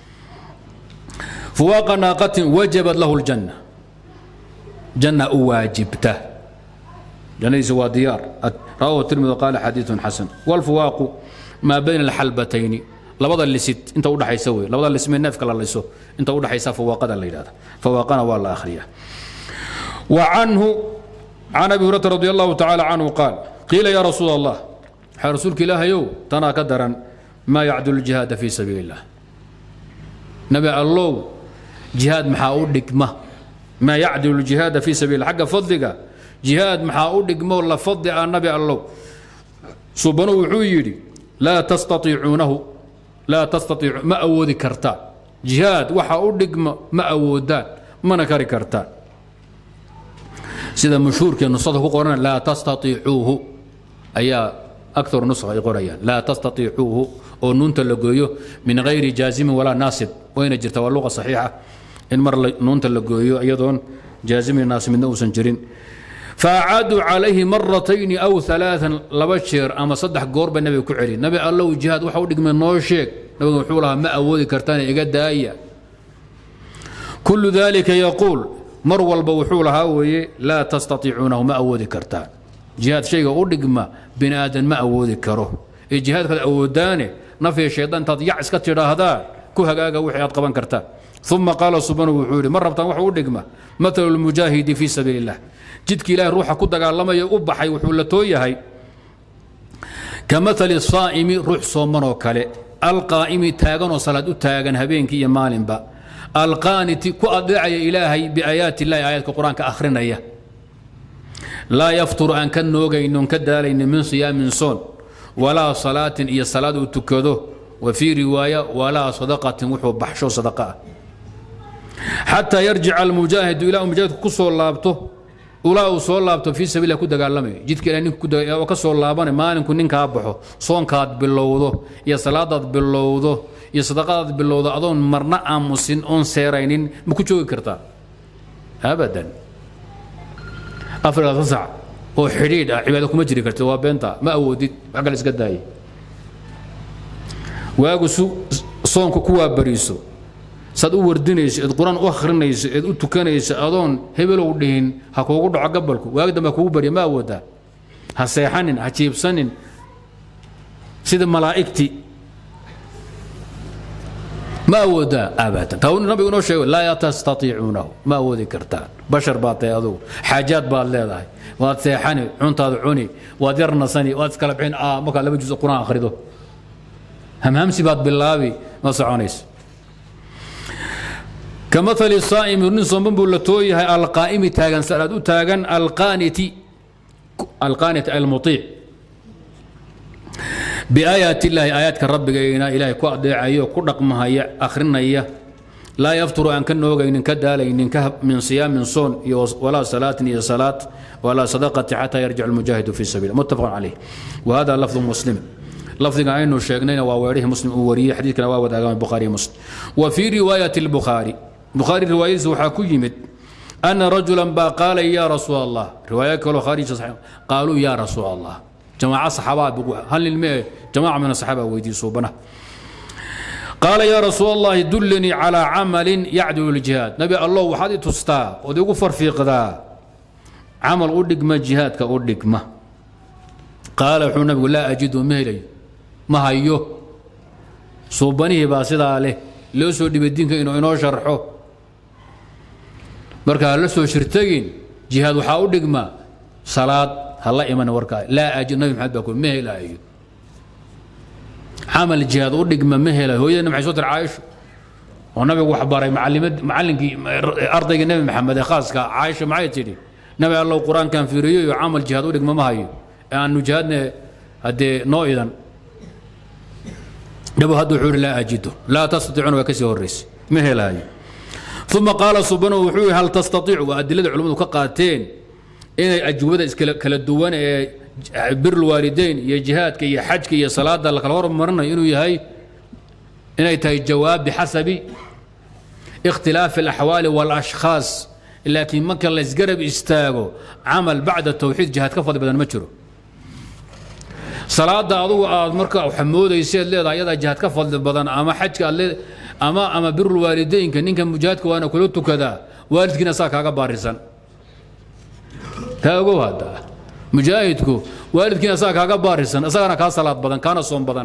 fuwaaqa naaqatin wajabat lahu ljanna janna u waajibta jannadiisa waa diyaar rawahu tirmidi qaala xadiidun xasan walfuwaaqu maa bayna alxalbatayni labada lisid inta udhaxaysa wey labada lismee neefka la liso inta udhaxaysa fawaaqada la yidhahda fawaaqana waa la akhriya wa canhu can abi hurayrata radi allahu tacaala canhu qaal qiila yaa rasuul allah waxaa rasuulka ilaahayow tanaa ka daran maa yacdulu ljihaada fii sabiili illah nabi allow jihaad maxaa u dhigma maa yacdilu ljihaada fii sabiili xagga fadliga jihaad maxaa u dhigmo la fadli ah nabi allow subanu wuxuu yidhi laa tastaiicuunahu laa tastaiicu ma awoodi kartaan jihaad waxa u dhigma ma awoodaan mana kari kartaan sida mashhuurkee nusada ku qoran laa tastaiicuuhu ayaa akar nusha ay qorayaan laa tastaiicuuhu oo nuunta la gooyo min hayri jaazimin walaa naasib wayna jirta waa luqa saxiixa in mar nuunta la gooyo iyadoon jaazimin naasib midna uusan jirin faacaaduu calayhi maratayni aw alaaan laba jeer ama saddex goor ba nabiga ku celi nabi allow jihaad waxa u dhigmay noo sheeg nabiga wuxuu lahaa ma awoodi kartaane iga daaya kullu dalika yaquul mar walba wuxuu lahaa weeye laa tastaiicuunahu ma awoodi kartaan jihaad shayga u dhigma bini aadan ma awoodi karo ee jihaadkaad awoodaane nafya shaydaan intaad yac iska tidhaahdaan ku hagaaga wixii aad qaban kartaan uma qaala subanu wuxuu yidhi ma rabtaan wax u dhigma matalu lmujaahidi fii sabiili illah jidka ilaahay ruuxa ku dagaalamaya u baxay wuxuu la too yahay ka maali saa'imi ruux soomanoo kale alqaa'imi taaganoo salaad u taagan habeenkii iyo maalinba alqaaniti ku adeecaya ilaahay biaayaati illahi aayaadka qur-aanka akhrinaya laa yafturu aan ka noogaynon ka daalaynin min siyaamin soon walaa salaatin iyo salaad uu tukado wa fii riwaaya walaa sadaqatin wuxuu baxsho sadaqa ah xataa yarjica almujaahidu ilaa uu mujaahidku ku soo laabto ulaa uu soo laabto fii sabiilah ku dagaalamayo jidka ilahay ninku oo ka soo laabana maalinku ninkaa baxo soonkaad bilowdo iyo salaadaad bilowdo iyo sadaqadaad bilowdo adoon marna aamusin oon seeraynin ma ku joogi kartaa abadan afar labaatan sac oo xidhiidh ah cibaado kuma jiri kartid waa beenta ma awoodid wax kale iska daaye waagu su soonka ku waabariiso saad u wardinayso eed qur-aan u akhrinayso eed u tukanayso adoon hebelow dhihin ha kuugu dhaco gabalku waagi dambe ha kugu barya ma awoodaa ha seexanin ha jiibsanin sida malaa'igtii ma awoodaa abadan taa nabigu inoo sheego laa tastaiicuunahu ma awoodi kartaan bashar baad tahay adugu xaajaad baad leedahay waad seexani cuntaad cuni waad yar nasani waad iskala bixin markaad laba juz qur-aan akhrido hamhamsi baad bilaabi ma soconayso كمثل الصائم nin sooman buu la too yahay alqaa'imi taagan salaad u taagan alqaaniti alqaanit almuطiic biaayaati illaahi aayaadka rabbigayna ilaahay ku adeecayo ku dhaqmahaya akhrinaya laa yafturu aan ka noogaynin ka daalaynin min siyaamin soon iyo walaa salaatin iyo salaad walaa sadaqati xataa yarjic almujaahidu fi sabiil muttafaq calayh wahada lafdu muslim lafdiga aynu sheegnayna waa weerihii muslim uu wariyey xadiidkana waa wadaagaan bukhaari muslim wa fii riwaayati albukhaari bukhaari riwaayadiisa waxaa ku yimid ana rajulan baa qaalay yaa rasuul allah riwaaya kaloo khaarija saxiix qaaluu yaa rasuul allah jamaaca saxaabaa hal nin mee jamaaca min asaxaaba weydiiyey suubanaha qaala yaa rasuul allahi dullanii calaa camalin yacdilu ljihaad nabi allow waxaad i tustaa ood igu farfiiqdaa camal u dhigma jihaadka u dhigma qaala wuxuu nabigu laa ajidu ma helayo ma hayo suubanihii baa sidaa leh loo soo dhibay diinka inuu inoo sharxo marka ha la soo shirtagin jihaad waxaa u dhigma salaad ha la iman warkaa laa ajid nabi maxamed baa ku ma helaayo camal jihaad u dhigma ma helayo hooyadana maxay soo tiri caaisho oo nabigu wax baray macalimad macallinkii ardaygii nebi maxamed ee khaaska caaisha maxay tidhi nabi allow qur-aankan fiiriyo iyo camal jihaad u dhigma ma hayo ee aanu jihaadne haddee noo idan dhabu hadda wuxuu yidhi laa ajido laa tastatiicuna waa kasii horraysay ma helaayo uma qaala subanu wuxuu yihi hal tastaiicu waa adilada culimmadu ka qaateen inay ajwabada iskala duwan ee birulwaalideyn iyo jihaadka iyo xajka iyo salaada lakala hormarinayo inuu yahay inay tahay jawaab bixasabi ikhtilaafi alaxwaali walashkhaas laakiin marka laysgarab istaago camal bacda tawxiid jihaad ka fadli badan ma jiro salaada adugu aad marka xamoodayseed leedahay ayadaa jihaad ka fadli badan ama xajka aad leed ama ama birul waalideynka ninka mujaahidka waana kula tukadaa waalidkiina saa kaaga baarisan taa ogow hadda mujaahidku waalidkiina saa kaaga baarisan isagana kaa salaad badan kaana soom badan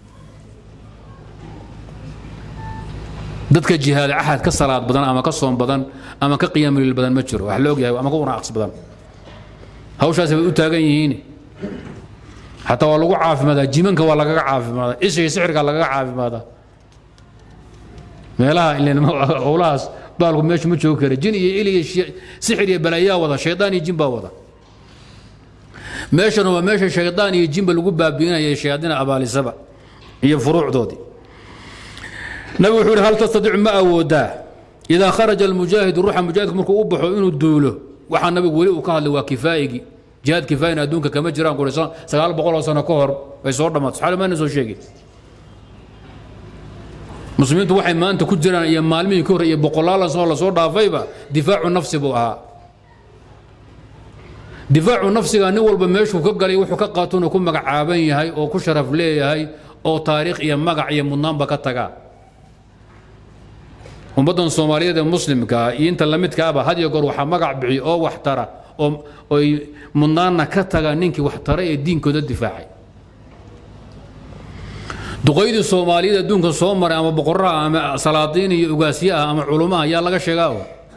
dadka jihaada axad ka salaad badan ama ka soom badan ama ka qiyaamulil badan ma jiro wax la ogyahay ama ka wanaaqs badan hawshaasi bay u taagan yihiin xataa waa lagu caafimaadaa jimanka waa lagaga caafimaadaa ishii sixirka lagaga caafimaadaa meelaha howlahaas baalku meeshu ma joogi kara jin iyo il iyo sixir iyo balaayaa wada shaydaan iyo jin baa wada meeshana waa meesha shaydaan iyo jinba lagu baabiinaya shayaadiina abaalisaba iyo furuucdoodii nabigu wuxuu yidhi hal tastadiicu ma awoodaa idaa kharaja almujaahidu ruuxa mujaahidku markuu u baxo inuu duulo waxaa nabigu weli uu ka hadlay waa kifaayigii jihaad kifaayina adduunka kama jiraan kuri sagaal boqol oo sano ka hor bay soo dhammaato saxaali maana soo sheegin muslimiintu waxay maanta ku jiraan iyo maalmihii ka hor iyo boqolaal sano lasoo dhaafayba difaacu nafsi buu ahaa difaacu nafsiga nin walba meeshuu ka galay wuxuu ka qaatona ku magacaaban yahay oo ku sharaf leeyahay oo taariikh iyo magac iyo mudnaanba ka tagaa ummaddan soomaaliyeed ee muslimkaa iyo inta lamidkaaba had iyo goor waxaa magac bixiy oo wax tara oo oy mudnaanna ka taga ninkii wax tara ee diinkooda difaacay duqaydii soomaaliyeed adduunka soo maray ama boqoraha ama salaadiin iyo ugaasye ah ama culumaha yaa laga sheegaa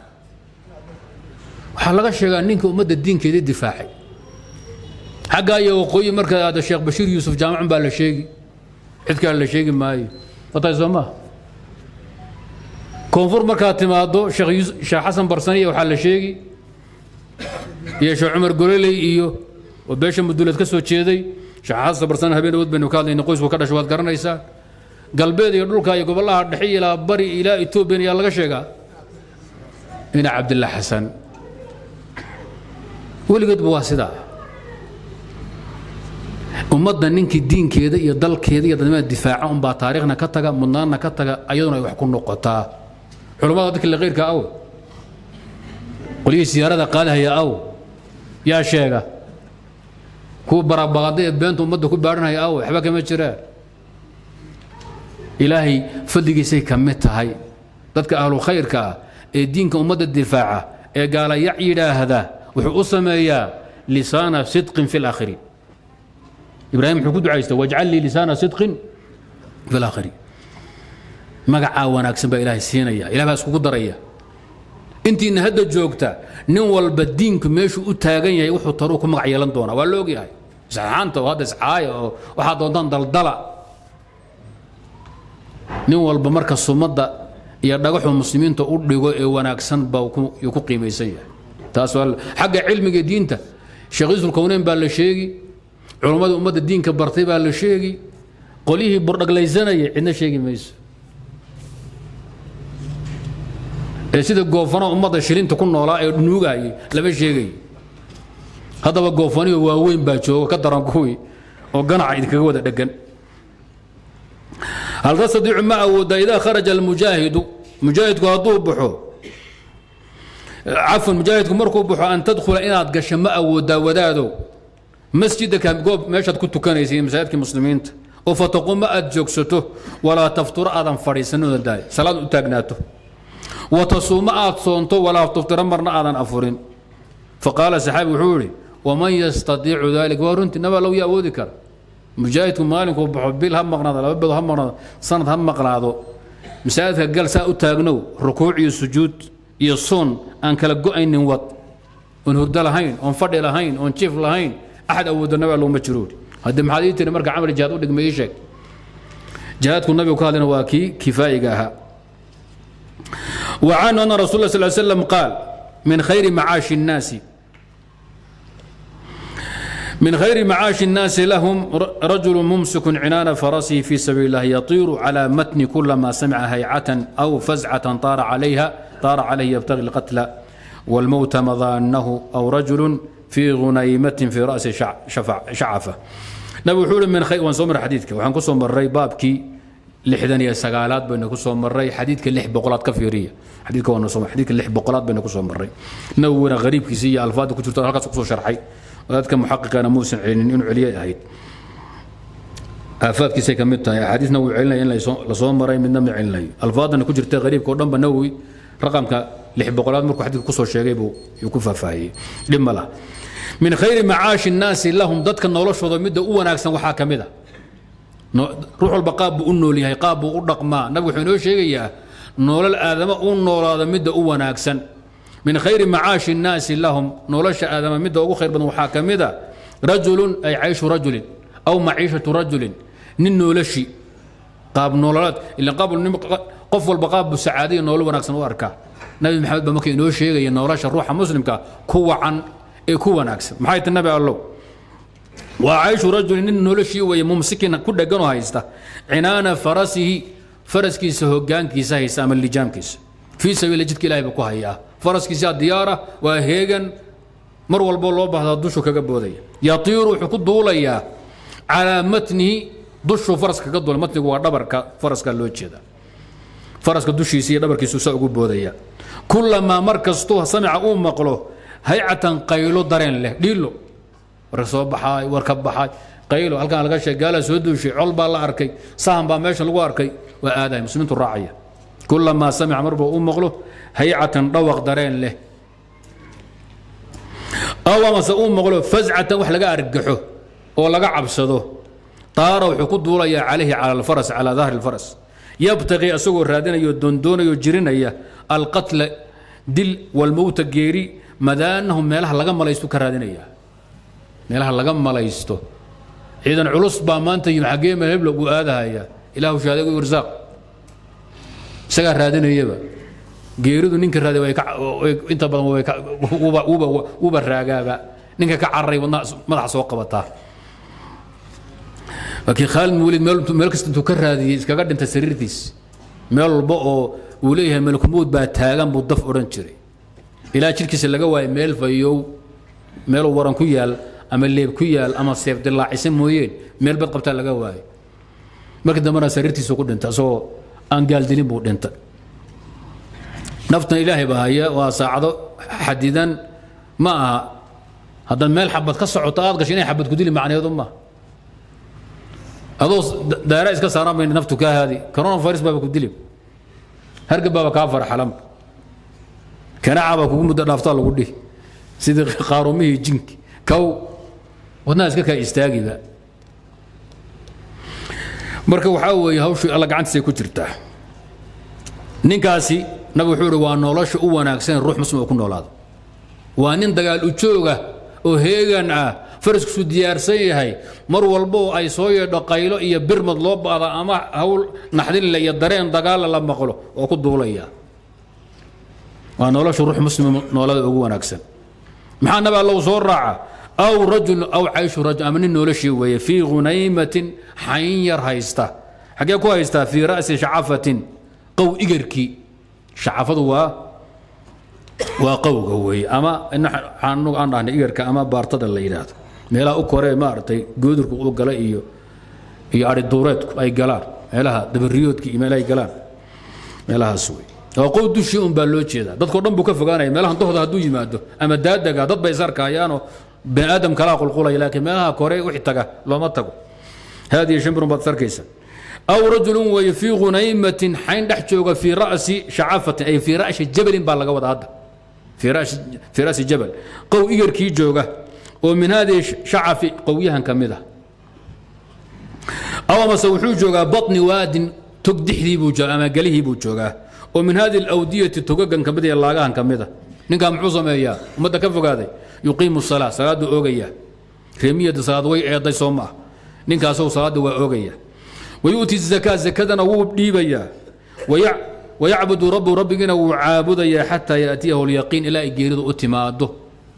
waxaa laga sheegaa ninka ummadda diinkeedii difaacay xaggaa iyo waqooyi marka aada sheekh bashiir yuusuf jaamacun baa la sheegi cid kale la sheegi maayo fatay soo maa koonfur markaad timaado sheekh xasan barsaniya waxaa la sheegi iyo sheekh cumar gololey iyo oo beesha muduleed ka soo jeeday sheekh xasan barsan habeen awood baynu ka hadlayna qoysku ka dhasho waad garanaysaa galbeed iyo dhulka iyo gobolaha dhexe ilaa bari ilaa etoobiya ayaa laga sheegaa ina cabdillah xasan weligeedba waa sidaa ummadda ninkii diinkeeda iyo dalkeeda iyo dadnimada difaaca unbaa taariikhna ka taga mudnaanna ka taga ayaduna ay wax ku noqotaa culammada dadka la keyrka aw qolyihii siyaarada qaadahaya aw yaa sheega kuwa barabaqada ee beenta ummadda ku baadhanaya aw waxba kama jiraan ilaahay fadligiisay ka mid tahay dadka ahlu khayrka ah ee diinka ummadda difaaca ee gaalayac yidhaahda wuxuu u sameeyaa lisaana sidqin fi laakhiriin ibraahim wuxuu ku ducaysta wajcal lii lisaana sidqin fi laakhiriin magacaa wanaagsan baa ilaahay siinaya ilah baa iskugu daraya intiina hadda joogta nin walba diinku meeshuu u taagan yahay wuxuu taruu ku magac yeelan doonaa waa la ogyahay isxaanta oo hadda iscaaya oo waxaa doontaan daldala nin walba marka sumadda iyo dhagaxuu muslimiinta u dhigo ee wanaagsan baa yuu ku qiimaysan yahay taas waa xagga cilmiga diinta sheekh yuusuf kowneyn baa la sheegi culummada ummadda diinka bartay baa la sheegi qolyihii burdhaglaysanaya cidna sheegi mayso ee sida goofana ummadda shilinta ku noolaa ee nuugayay lama sheegayo haddaba goofaniyo waaweyn baa jooga ka daran kuwii oo ganaca idinkaga wada dhegan hal tastadiicu ma awooda idaa kharaja almujaahidu mujaahidku hadduu baxo cafwan mujaahidku markuu baxo an tadkhula inaad gasho ma awoodaa wadaadow masjidaka goob meeshaad ku tukanaysay masaajidkii muslimiinta oo fataquma aad joogsato walaa tafturo aadan fadhiisanooda daay salaad u taagnaato wa tasuuma aad soonto walaa tuftiro marna aadan afurin faqaala saxaabi wuxuu yidhi waman yastadiicu dalik waa runtii nabaa low ya awoodi kara mujaahidku maalinkuu baxo bil ha maqnaado laba bedo ha maqnaado sanad ha maqnaado masaajidka gal saa u taagnow rukuuc iyo sujuud iyo soon aan kala go-aynin wad oon hurdo lahayn oon fadhi lahayn oon jiif lahayn axad awooda nabaa looma jiro haddii maxaad ii tiri marka camal jihaad u dhigma ii sheeg jihaadku nabigu ka hadlayna waa kii kifaa'iga ahaa وعنه أن رسول الله صلى الله عليه وسلم قال من خير معاش الناس من خير معاش الناس لهم رجل ممسك عنان فرسه في سبيل الله يطير على متن كلما سمع هيعة أو فزعة طار عليها طار عليه يبتغي القتل والموت مظانه أو رجل في غنيمة في رأس شفع شعفة نبي حول من خير وانصومر حديثك وحنقصهم الري بابكي لحدن يا سقالات بين كسوم مري حديثك اللح بقولات كفيرية حديثك وانا صوم حديثك اللح بقولات بين كسوم مري نورا غريب كيسية الفاظ كنت هلكا كسو شرحي وذلك محقق انا موسى عين انه عليا هيد افات كيسي كميتا حديث نووي علنا ان لا صوم مري من نمي علنا الفاظ انا كجرت غريب كو دنب نووي رقمك لح بقولات مركو حديث كسو شيغي بو يكون فافاهي لما لا من خير معاش الناس لهم ضدك نولشودا مده او wanaagsan waxa kamida ruux walba qaab buu u nool yahay qaab buu u dhaqmaa nabigu wuxuu inoo sheegayaa nolol aadama u noolaada midda u wanaagsan min khayri macaashi nnaasi lahum nolosha aadama midda ugu khayr badan waxaa ka mid a rajulun ay cayshu rajulin aw maciishatu rajulin nin noolashi qaab nololeed ila qaab qof walba qaab buu sacaadiya nolol wanaagsan u arkaa nabi maxamed baa marka inoo sheegaya nolosha ruuxa muslimka ku wacan ee ku wanaagsan maxay ta nabi allow وعيش رجل nin noloshii weeye mumsikin ku dheganoo haysta cinaana farasihi faraskiisa hogaankiisa haysta ama lijaamkiisa fii sabiila jidka ilahay buu ku hayaa faraskiisa diyaara waa heegan mar walbo loo baahdaa dushu kaga boodaya yatiiru wuxuu ku duulayaa calaa matnihi dushuu faraska kaga duula matnigu waa dhabarka faraska loo jeeda faraska dushiisa iyo dhabarkiisu saa ugu boodaya kulamaa mar kastuu samica uu maqlo haycatan qaylo dareen leh dhiilo war soo baxaay war ka baxaay qaylo halkan laga sheeg gaala soo duushay col baa la arkay sahan baa meesha lagu arkay waa aadahay muslimiintu raacaya kulamaa samica marba u maqlo haycatan dhawaq dareen leh aw amase uu maqlo fazcatan wax laga argaxo oo laga cabsado taara wuxuu ku duulayaa calayhi cala alfaras calaa dahri alfaras yabtaqii asagoo raadinayo dondoonayo jirinaya alqatla dil walmowta geeri madaanahu meelaha laga malaystu ka raadinaya meelaha laga malaysto ciidan culus baa maanta yimi xaggee meel hebla uu aadahaya ilaahu shaadego irsaaq isagaa raadinayaba geeridu ninka raadi way inta badan way uba raagaaba ninka ka cararay wadna madaxa soo qabataa laakiin khaalid muulid meel kasta intuu ka raadiyey iskaga dhintay sariirtiis meel walba oo uu leeyahay malkumowd baa taagan buu daf odhan jiray ilaa jidhkiisa laga waayo meel fayow meeluu waran ku yaal ama leeb ku yaal ama seef dilaacisa mooyeen meel bad qabtaa laga waayo markii dambena sariirtiisu ku dhintay asagoo aan gaaldilin buu dhintay naftan ilaahay baa haya waa saacado xadidan ma aha haddaad meel xabad ka socoto aad gasho inay xabad ku dili macneedu maaha adoo daara iska saaraan bay naftu kaa haadi coronavirus baaba ku dili hargab baaba kaa farxalan kanaaca baa kugu muddo dhaaftaa lagu dhihi sidii qaarumihii jinki kow wadnaha iska kaa istaagiba marka waxaa weeye hawshii alla gacantiisay ku jirtaa ninkaasi nabi wuxuu ihi waa nolosha u wanaagsan ruux muslim oo ku noolaado waa nin dagaal u jooga oo heegan ah faraskiisu diyaarsan yahay mar walba oo ay soo yeedho qaylo iyo birmad loo baada ama hawl naxdinle iyo dareen dagaalla la maqlo oo ku duulaya waa nolosha ruux muslim noolada ugu wanaagsan maxaa nabi allow soo raaca aw rajul aw cayshu rajul ama nin noloshii weeye fii hunaymatin xayn yar haysta xaggee ku haystaa fii ra'si shacafatin qow igarkii shacafadu waa waa qowga weeye ama anugu aan dhahnay igarka ama baartada la yidhaahdo meelaha u koree maaragtay goodurku u gala iyo iyo ari duureedku ay galaan meelaha dabariyoodka iyo meelahay galaan meelahaas wey waa qow dushii un baa loo jeedaa dadkao dhan buu ka fogaanaya meelahan dahooda hadduu yimaado ama daadaga dad bay isarkahayaanoo bani aadam kalaa qulqulaya laakiin meelaha kore wixii taga looma tago haadihi shimbirun baad sarkaysa aw rajulun weeye fii ghunaymatin xayn dhex jooga fii ra'si shacafatin ay fii ra'si jabalin baa laga wada hadda fii ra'si jabal qow igarkii jooga oo min haadihi shacafi qowyahan ka mid ah aw amase wuxuu joogaa baطni waadin tog dixdii buu jooga ama gelihii buu joogaa oo min hadihi alawdiyati togagan ka mid iyo laagahan ka mid a ninkaa muxuu sameeyaa ummadda ka fogaaday yuqiimu salaa salaaduu oogaya reemiyada salaad way eeday soo ma ah ninkaasou salaadda waa oogaya wayu'ti zakaa zakadana wuu dhiibayaa wayacbudu rabbu rabbigiina wuu caabudayaa xataa yaatiyahu lyaqiin ilaa ay geeridu u timaado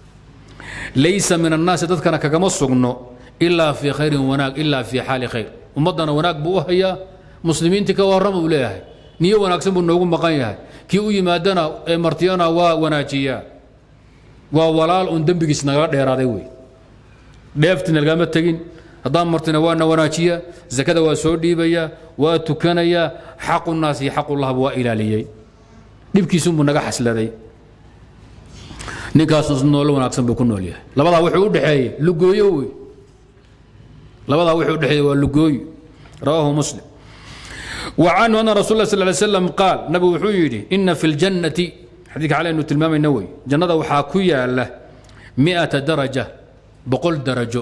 laysa min annaasi dadkana kagama sugno ilaa fii khayrin wanaag ilaa fii xaali khayr ummaddana wanaag buu u hayaa muslimiintii ka warrama uu leeyahay niyo wanaagsan buu noogu maqan yahay kii u yimaadana ee martiyana waa wanaajiyaa waa walaal uun dembigiis nagala dheeraaday wey dheeftina lagama tegin haddaan martina waana wanaajiyaa zakada waa soo dhiibayaa waa tukanayaa xaqu naas iyo xaqullahba waa ilaaliyey dhibkiisunbuu naga xasladay ninkaas noolo wanaagsan buu ku nool yahay labadaa wuxuu u dhexeeyey lugooyo wey labadaa wuxuu u dhexeeyey waa lugooyo rawaahu muslim وعنه أن رسول الله صلى الله عليه وسلم قال نبي وحيدي إن في الجنة حديث عليه أنه تلمام النووي جنة وحاكوية له مئة درجة بقول درجة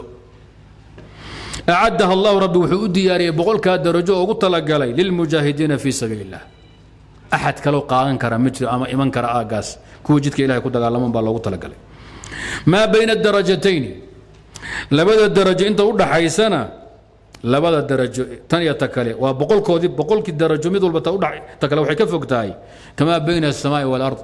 أعدها الله ربي وحودي ياري بقول كاد درجة وقلت لك علي للمجاهدين في سبيل الله أحد كلو قاان كرا متر أما إيمان كرا آقاس كو جدك إلهي كنت قال لهم بالله قلت لك علي ما بين الدرجتين لبدا الدرجة أنت ودى حيسنا labada darajo tan iyo ta kale waa boqolkoodii boqolkii darajo mid walba ta kale waxay ka fog tahay kamaa bayna asamaai walard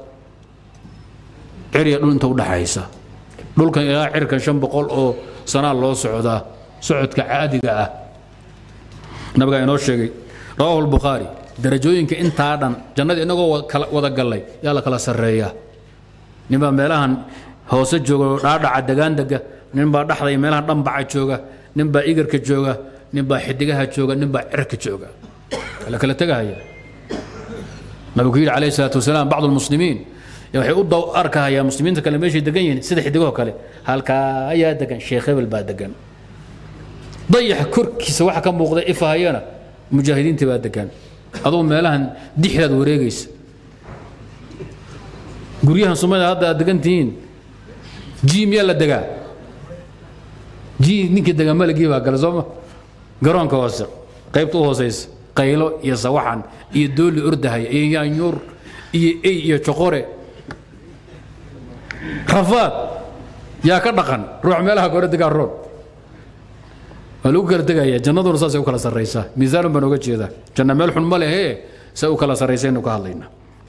cirya dhul inta udhaxaysa dhulkan ilaa cirkan shan boqol oo sanaa loo socdaa socodka caadiga ah nabigaa inoo sheegay rawaahu lbukhaari darajooyinka intaa dhan jannada inagoo wada gallay yaa la kala sarreeyaa ninbaa meelahan hoose jooga dhaadhaca degaan dega ninbaa dhexda iyo meelahan dhanbaca jooga ninbaa igarka jooga ninbaa xidigaha jooga ninbaa cirka jooga la kala tegahaya nabigu yidhi calayhi salaatu wasalaam bacdu lmuslimiin waxay u daw arkahayaan muslimiinta kale meeshay degan yihiin sida xidigaho kale halkaa ayaa degan sheekh hebel baa degan dayax korkiisa waxa ka muuqda ifahayana mujaahidiinta baa degan adugu meelahan dixdaad wareegaysa guryahan soomaalida hadda aad degan tihiin ji miyaa la degaa ji ninkii degaa malagii baa gala sooma garoonka hoose qaybta u hoosaysa qaylo iyo sawaxan iyo dooli ordahaya iyo yaanyuur iyo ey iyo joqore rafaad yaa ka dhaqan ruux meelaha kore degaa roon waa lagu kala tegaya jannaduna saasay u kala sarraysaa miisaanan baan oga jeedaa janna meel xun ma lehee say u kala sarraysaynu ka hadlaynaa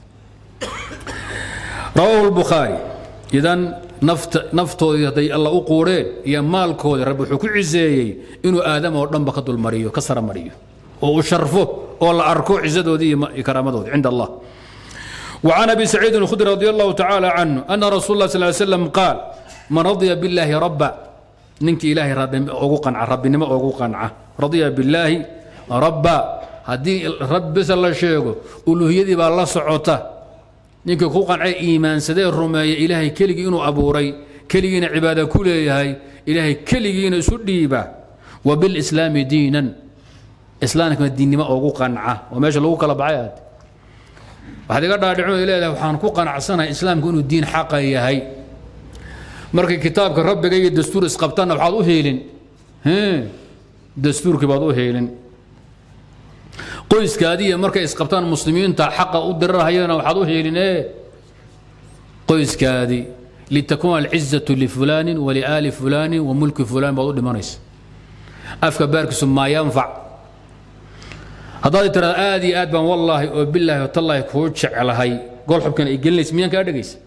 rawaahu lbukhaari idan nafta naftoodii hadday alla u quureen iyo maalkoodii rabbi wuxuu ku ciseeyey inuu aadama oo dhanba ka dulmariyo ka saramariyo oo uu sharfo oo la arko cisadoodii iyo karaamadoodii cinda allah وعن ابي سعيد الخدري رضي الله تعالى عنه ان رسول الله صلى الله عليه وسلم قال من رضي بالله ربا ننك الهي رب اوغو قنع رب نما اوغو قنع رضي بالله ربا هدي رب بس الله شيغو الوهيدي با الله سعوته ninka ku qancay iimaansadee rumeeya ilaahay keligii inuu abuuray keligiina cibaada ku leeyahay ilaahay keligiina isu dhiiba wa bilislaami diinan islaamkana diinnimo ugu qanca waa meesha lagu kala baxay aad waxaad iga dhaadhicin ay leedahay waxaan ku qanacsanahay islaamku inuu diin xaqa yahay markay kitaabka rabbiga iyo dastuur isqabtaanna waxaad u heelin dastuurkii baad u heelin qoyskaadiiya markay isqabtaan muslimiinta xaqa u dirarhayana waxaad u heelinee qoyskaadii litakuuna alcizatu lifulaanin waliaali fulaanin wa mulki fulaan baad u dhimanaysa afka baarkiisu maa yanfac haddaad tiraada aad iyo aad baan wallaahi oo bilaahi oo tallaahi kuu jeclahay gol xubkan ay gelinaysa miyaan kaa dhegaysa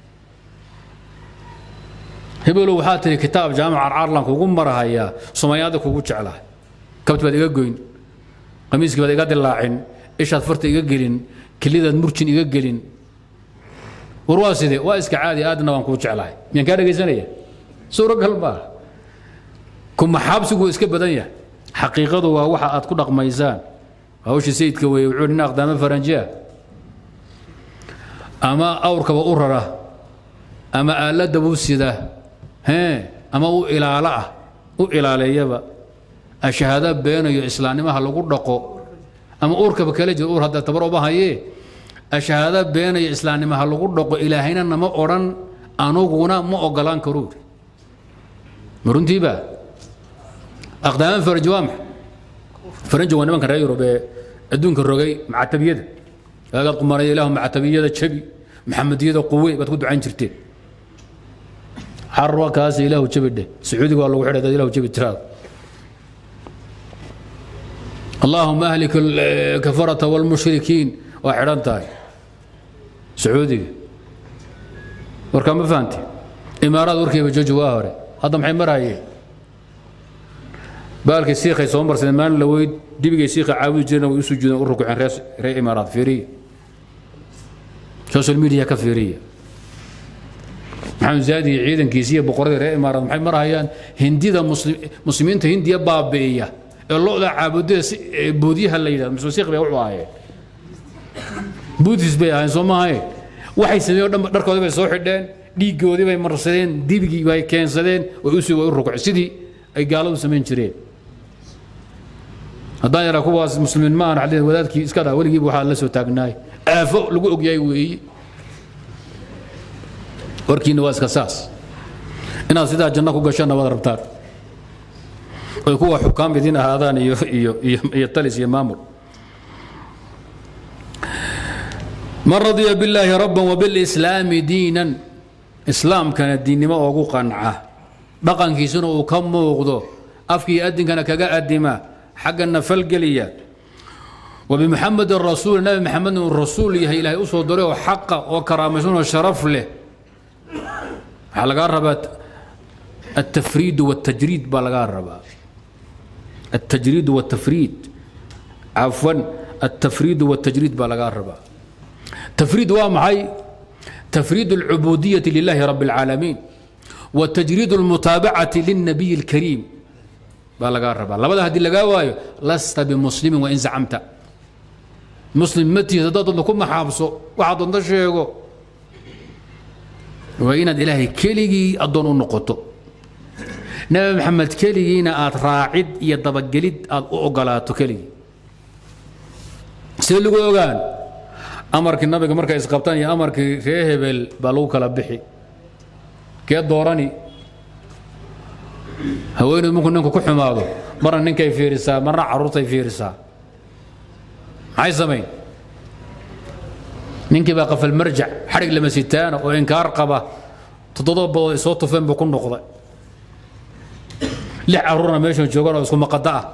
hebelow waxaa tihi kitaab jaamic carcarlan kugu marahayaa somayaada kugu jeclahay kabti baad iga goyn qamiiskii baad iga dilaacin ishaad farta iga gelin kelidaad murjin iga gelin war waa sidee waa iska caadi aadna waan kuu jeclahay miyaan kaa dhegaysanaya suuragal maaha kuma xaabsigu iska badan yahay xaqiiqadu waa waxa aad ku dhaqmaysaan hawsha sayidka weeye wuxuu nin aqdaamo faranjiya ama awrkaba u rara ama aaladaba u sida hee ama u ilaalo ah u ilaaleeyaba ashahaado beenayo islaamnimaha lagu dhaqo ama uurkaba kala jiro uur hadda tabar uma hayee ashahaado beenayo islaamnimaha lagu dhaqo ilaahayna nama odhan anuguna ma ogolaan karuu ma runtiiba aqdaama faranji waa maxay faranji waa nimanka reer yurub ee adduunka rogay macatabiyada waagaad qumanaya ilaahu macatabiyada jabi maxamediyada quwe baad ku ducayn jirteen xarwa kaas ilaahu jabi dheh sacuudiga waa lagu xidhay dad ilaahu jabi tiraada اللهم أهلك الكفرة والمشركين وحران تاي سعودي وركا ما فهمتي إمارات وركي بجوجو واهري هذا محي مرايه بالك السيخ يصوم سلمان لو دبي السيخ عاوي جينا ويسجدون وركو عن رئيس رئي إمارات فيرية سوشيال ميديا كفيرية محمد زادي عيدا كيسية بقرية رئي إمارات محي مرايان هندي ذا مسلم مسلمين هندية بابية ee loda caabudada boodyaha la yidhahdo masuusiiq bay wuxuu ahaayeen buudis bay ahayn soo maahaye waxay sameeyeen o dhan dharkoodii bay soo xidheen dhiiggoodii bay marsadeen dibigii bay keensadeen way usii way u rukceen sidii ay gaaladu samayn jireen haddaan yaraa kuwaas muslimiin ma aan xadeen wadaadkii iska dhaa weligiiba waxaa la soo taagnaay aafo lagu ogyahay weeye warkiina waa iska saas inaad sidaa janno ku gashanna waad rabtaan oy kuwa xukaam idin ahaadaan iyo iyo iyo iyo talis iyo maamul man radiya billaahi rabban wabilslaami diinan islaamkana diinnimo oogu qanca dhaqankiisuna uu ka muuqdo afkii adinkana kaga adima xaggana falgeliya wabimuxamedin rasuul nabi maxamed uu rasuul yahay ilaahay u soo diray oo xaqa oo karaamaysan oo sharaf leh waxaa lagaa rabaa التفريد والتجريد بلغا الربا التجريد والتفريد عفوا التفريد والتجريد بلغا الربا تفريد وامعي تفريد العبودية لله رب العالمين وتجريد المتابعة للنبي الكريم بلغا الربا لبدا هدي لغا وايو لست بمسلم وإن زعمت مسلم متي تدد لكم حابسو واحد شيغو وإن إلهي كليجي أدون النقطة nabi maxamed keligiina aad raacid iyo dabagelid aad u ogolaato keligii see lagu ogaan amarkii nabiga markay isqabtaan iyo amarkii ree hebel baa lagu kala bixi kee doorani haweeneyd markuu ninku ku xumaado marna ninkay fiirisaa marna carruurtay fiirisaa maxay samayn ninkii baa qafal marjac xadhig lama sitaana oo inkaar qaba toddoba badood ay soo tufeen buu ku noqday lix caruurna meeshan joogan oo isku maqada ah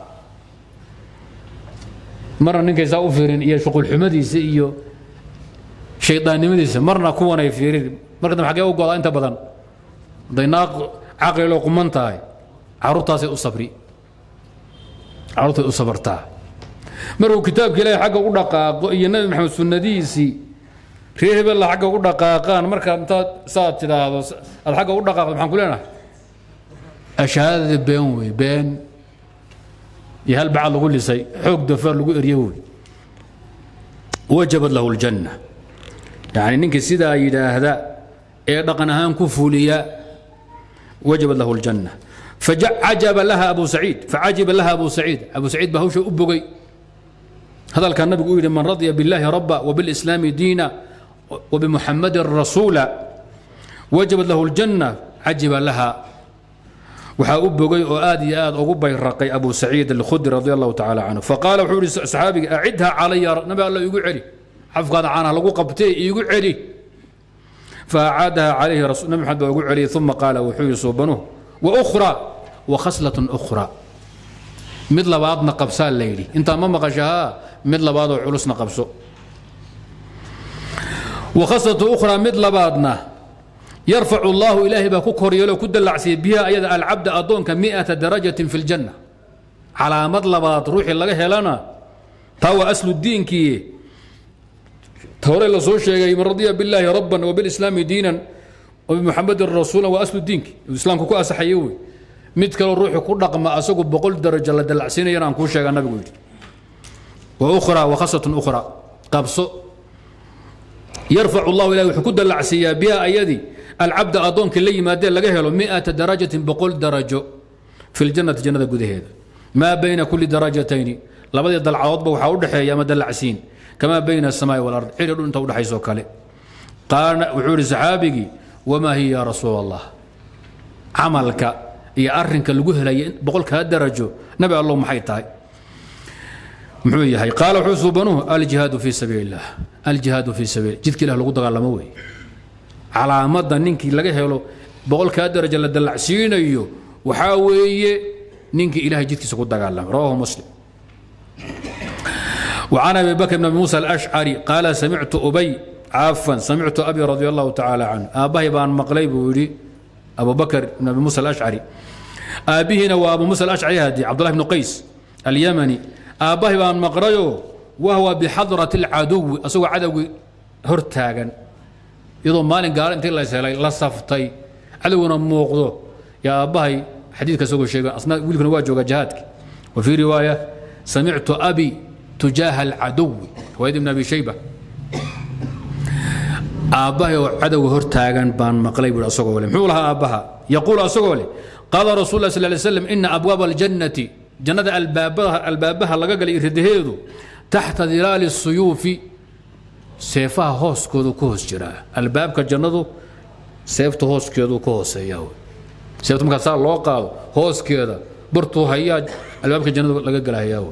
marna ninkay saa u fiirin iyo shuqulxumadiisa iyo shaydaannimadiisa marna kuwan ay fiirin marka dambe xaggee u godaa inta badan hadday naaq caqliloo quman tahay carruurtaasay u sabri carruurtay u sabartaa markuu kitaabka ilaahay xagga u dhaqaaqo iyo nabi maxamed sunnadiisii reer hebella xagga u dhaqaaqaan markaad intaad saad tidhaahdo aad xagga u dhaqaaqdo maxaan ku leenahay ashahaadada been wey been iyo hal bacad lagu lisay xoog dafaar lagu erye wey wajabad lahu ljanna yani ninkii sidaa yidhaahda ee dhaqan ahaan ku fuliya wajabad lahu ljanna facajaba laha abu saciid facajiba laha abu saciid abu saciid baa hawsha u bogay hadalkaa nabigu u yidhi man radya biاllahi raba وبالإسلام diina وبمحamadi rasuula wajabad lahu ljanna cajiba laha waxaa u bogay oo aad iyo aad ugu bayraqay abu saciid alkhudri radi allahu tacaala canhu faqaala wuxuu ihi saxaabiga acidha calaya nabi alla iigu celi xafkaada caanaha lagu qabtee iigu celi faacaadaha calayhi nabi maxamed baa ugu celiyay uma qaala wuxuu yihi suubanuhu waukra wakhaslatun ukhra mid labaadna qabsaa la yidhi intaa ma maqashahaa mid labaadoo culusna qabso wakhaslatu ukhraa mid labaadna yarfacu allahu ilaahay baa ku koryeelo ku dallacsiya biha ayada alcabda addoonka miata darajatin fi ljanna calaamad labaad ruuxii laga helana taa waa aslu diinkii hore la soo sheegay man radiya billaahi rabban wbilislaami diinan وبمحمد الرسول وأصل دينك الإسلام كو أصحيه وي mid kaloo ruuxu ku dhaqma asagu boqol darajo la dalacsiinayana aan kuu sheega nabigu yidhi وأخرى وخصة أخرى قبص يرفع الله إلى وحكود اللعسية بها أيدي العبد أضونك اللي ما دين لقاه مئة درجة بقول درجة في الجنة جنة قده ما بين كل درجتين لابد يدل عوض وحاول يا مدى العسين كما بين السماء والأرض حين أنت ودحي سوكالي قال وحور سحابي وما هي يا رسول الله عملك يا أرنك اللي قهلا بقولك هالدرجة نبي الله محيطها muxuu yahay qaala wuxuu suubanuhu aljihaadu fii sabiili illah aljihaadu fii sabiil jidka ilah lagu dagaalamo wey calaamadda ninkii laga helo boqolkaa daraja la dallacsiinayo waxaa weeye ninkii ilahay jidkiisa ku dagaalama rawahu muslim وعن ابي بكر بن موسى الاشعري قال سمعت ابي عفوا سمعت ابي رضي الله تعالى عنه اباه بان مقلي بوري ابو بكر بن ابي موسى الاشعري ابيهنا وابو موسى الاشعري هادي عبد الله بن قيس اليمني aabbahay baan maqrayo wahwa bixadrati alcaduwi asagoo cadowgii hor taagan iyadoo maalin gaalo intii la helay la saftay cadowguna muuqdo yaa aabbahay xadiidka isagoo sheega asna wiilkuna waa jooga jihaadki wa fii riwaaya samictu abi tujaaha alcaduwi riwaayad ibn abi shayba aabbahay oo cadowga hor taagan baan maqlay buui asagoo le muxuu lahaa aabbaha yaquulu asagoo leh qaala rasul lah sal lay slam ina abwaaba aljannati jannada albaabaha albaabaha laga galay ridaheedu taxta dilaali suyuufi seefaha hooskoodu ku hoos jiraa albaabka jannadu seefta hooskeedu ka hooseeya seefta markaa saa loo qaado hooskeeda bartuu hayaa albaabka jannadu laga galahayaa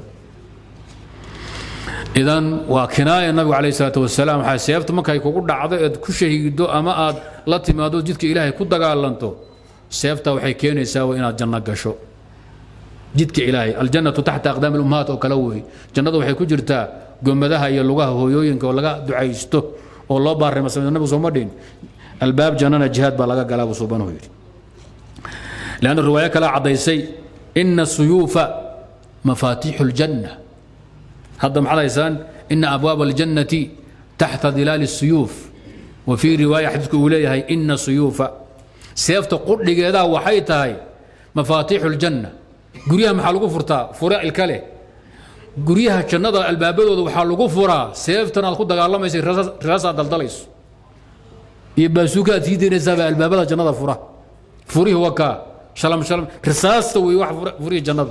idan waa kinaaya nabigu calayh salaatu wasalaam waxaa seefta markay kugu dhacdo eed ku shahiido ama aad la timaado jidka ilaahay ku dagaalanto seefta waxay keenaysaa inaad janno gasho jidka ilaahay aljannatu taxta aqdaami lummahaat oo kale wey jannadu waxay ku jirtaa gomadaha iyo lugaha hooyooyinka oo laga ducaysto oo loo baarima sameydo nabigu sooma dhihin albaab jannana jihaad baa laga galaa buu suubanuhu yidhi leanna riwaayo kale caddaysay ina suyuufa mafaatiixu ljanna hadda maxaad haysaan ina abwaaba aljannati taxta dilaali suyuuf wa fii riwaaya xadiidku uu leeyahay ina suyuufa seefta qudhigeedaa waxay tahay mafaatiixu ljanna guryaha maxaa lagu furtaa fura ilka leh guryaha jannada albaabadooda waxaa lagu furaa seeftan aad ku dagaalamaysa risaasaad daldalayso iyo baasuuka aad sii daynaysaaba albaabada jannada fura furihii wakaa shalam shalam risaasta wey wax furihii jannada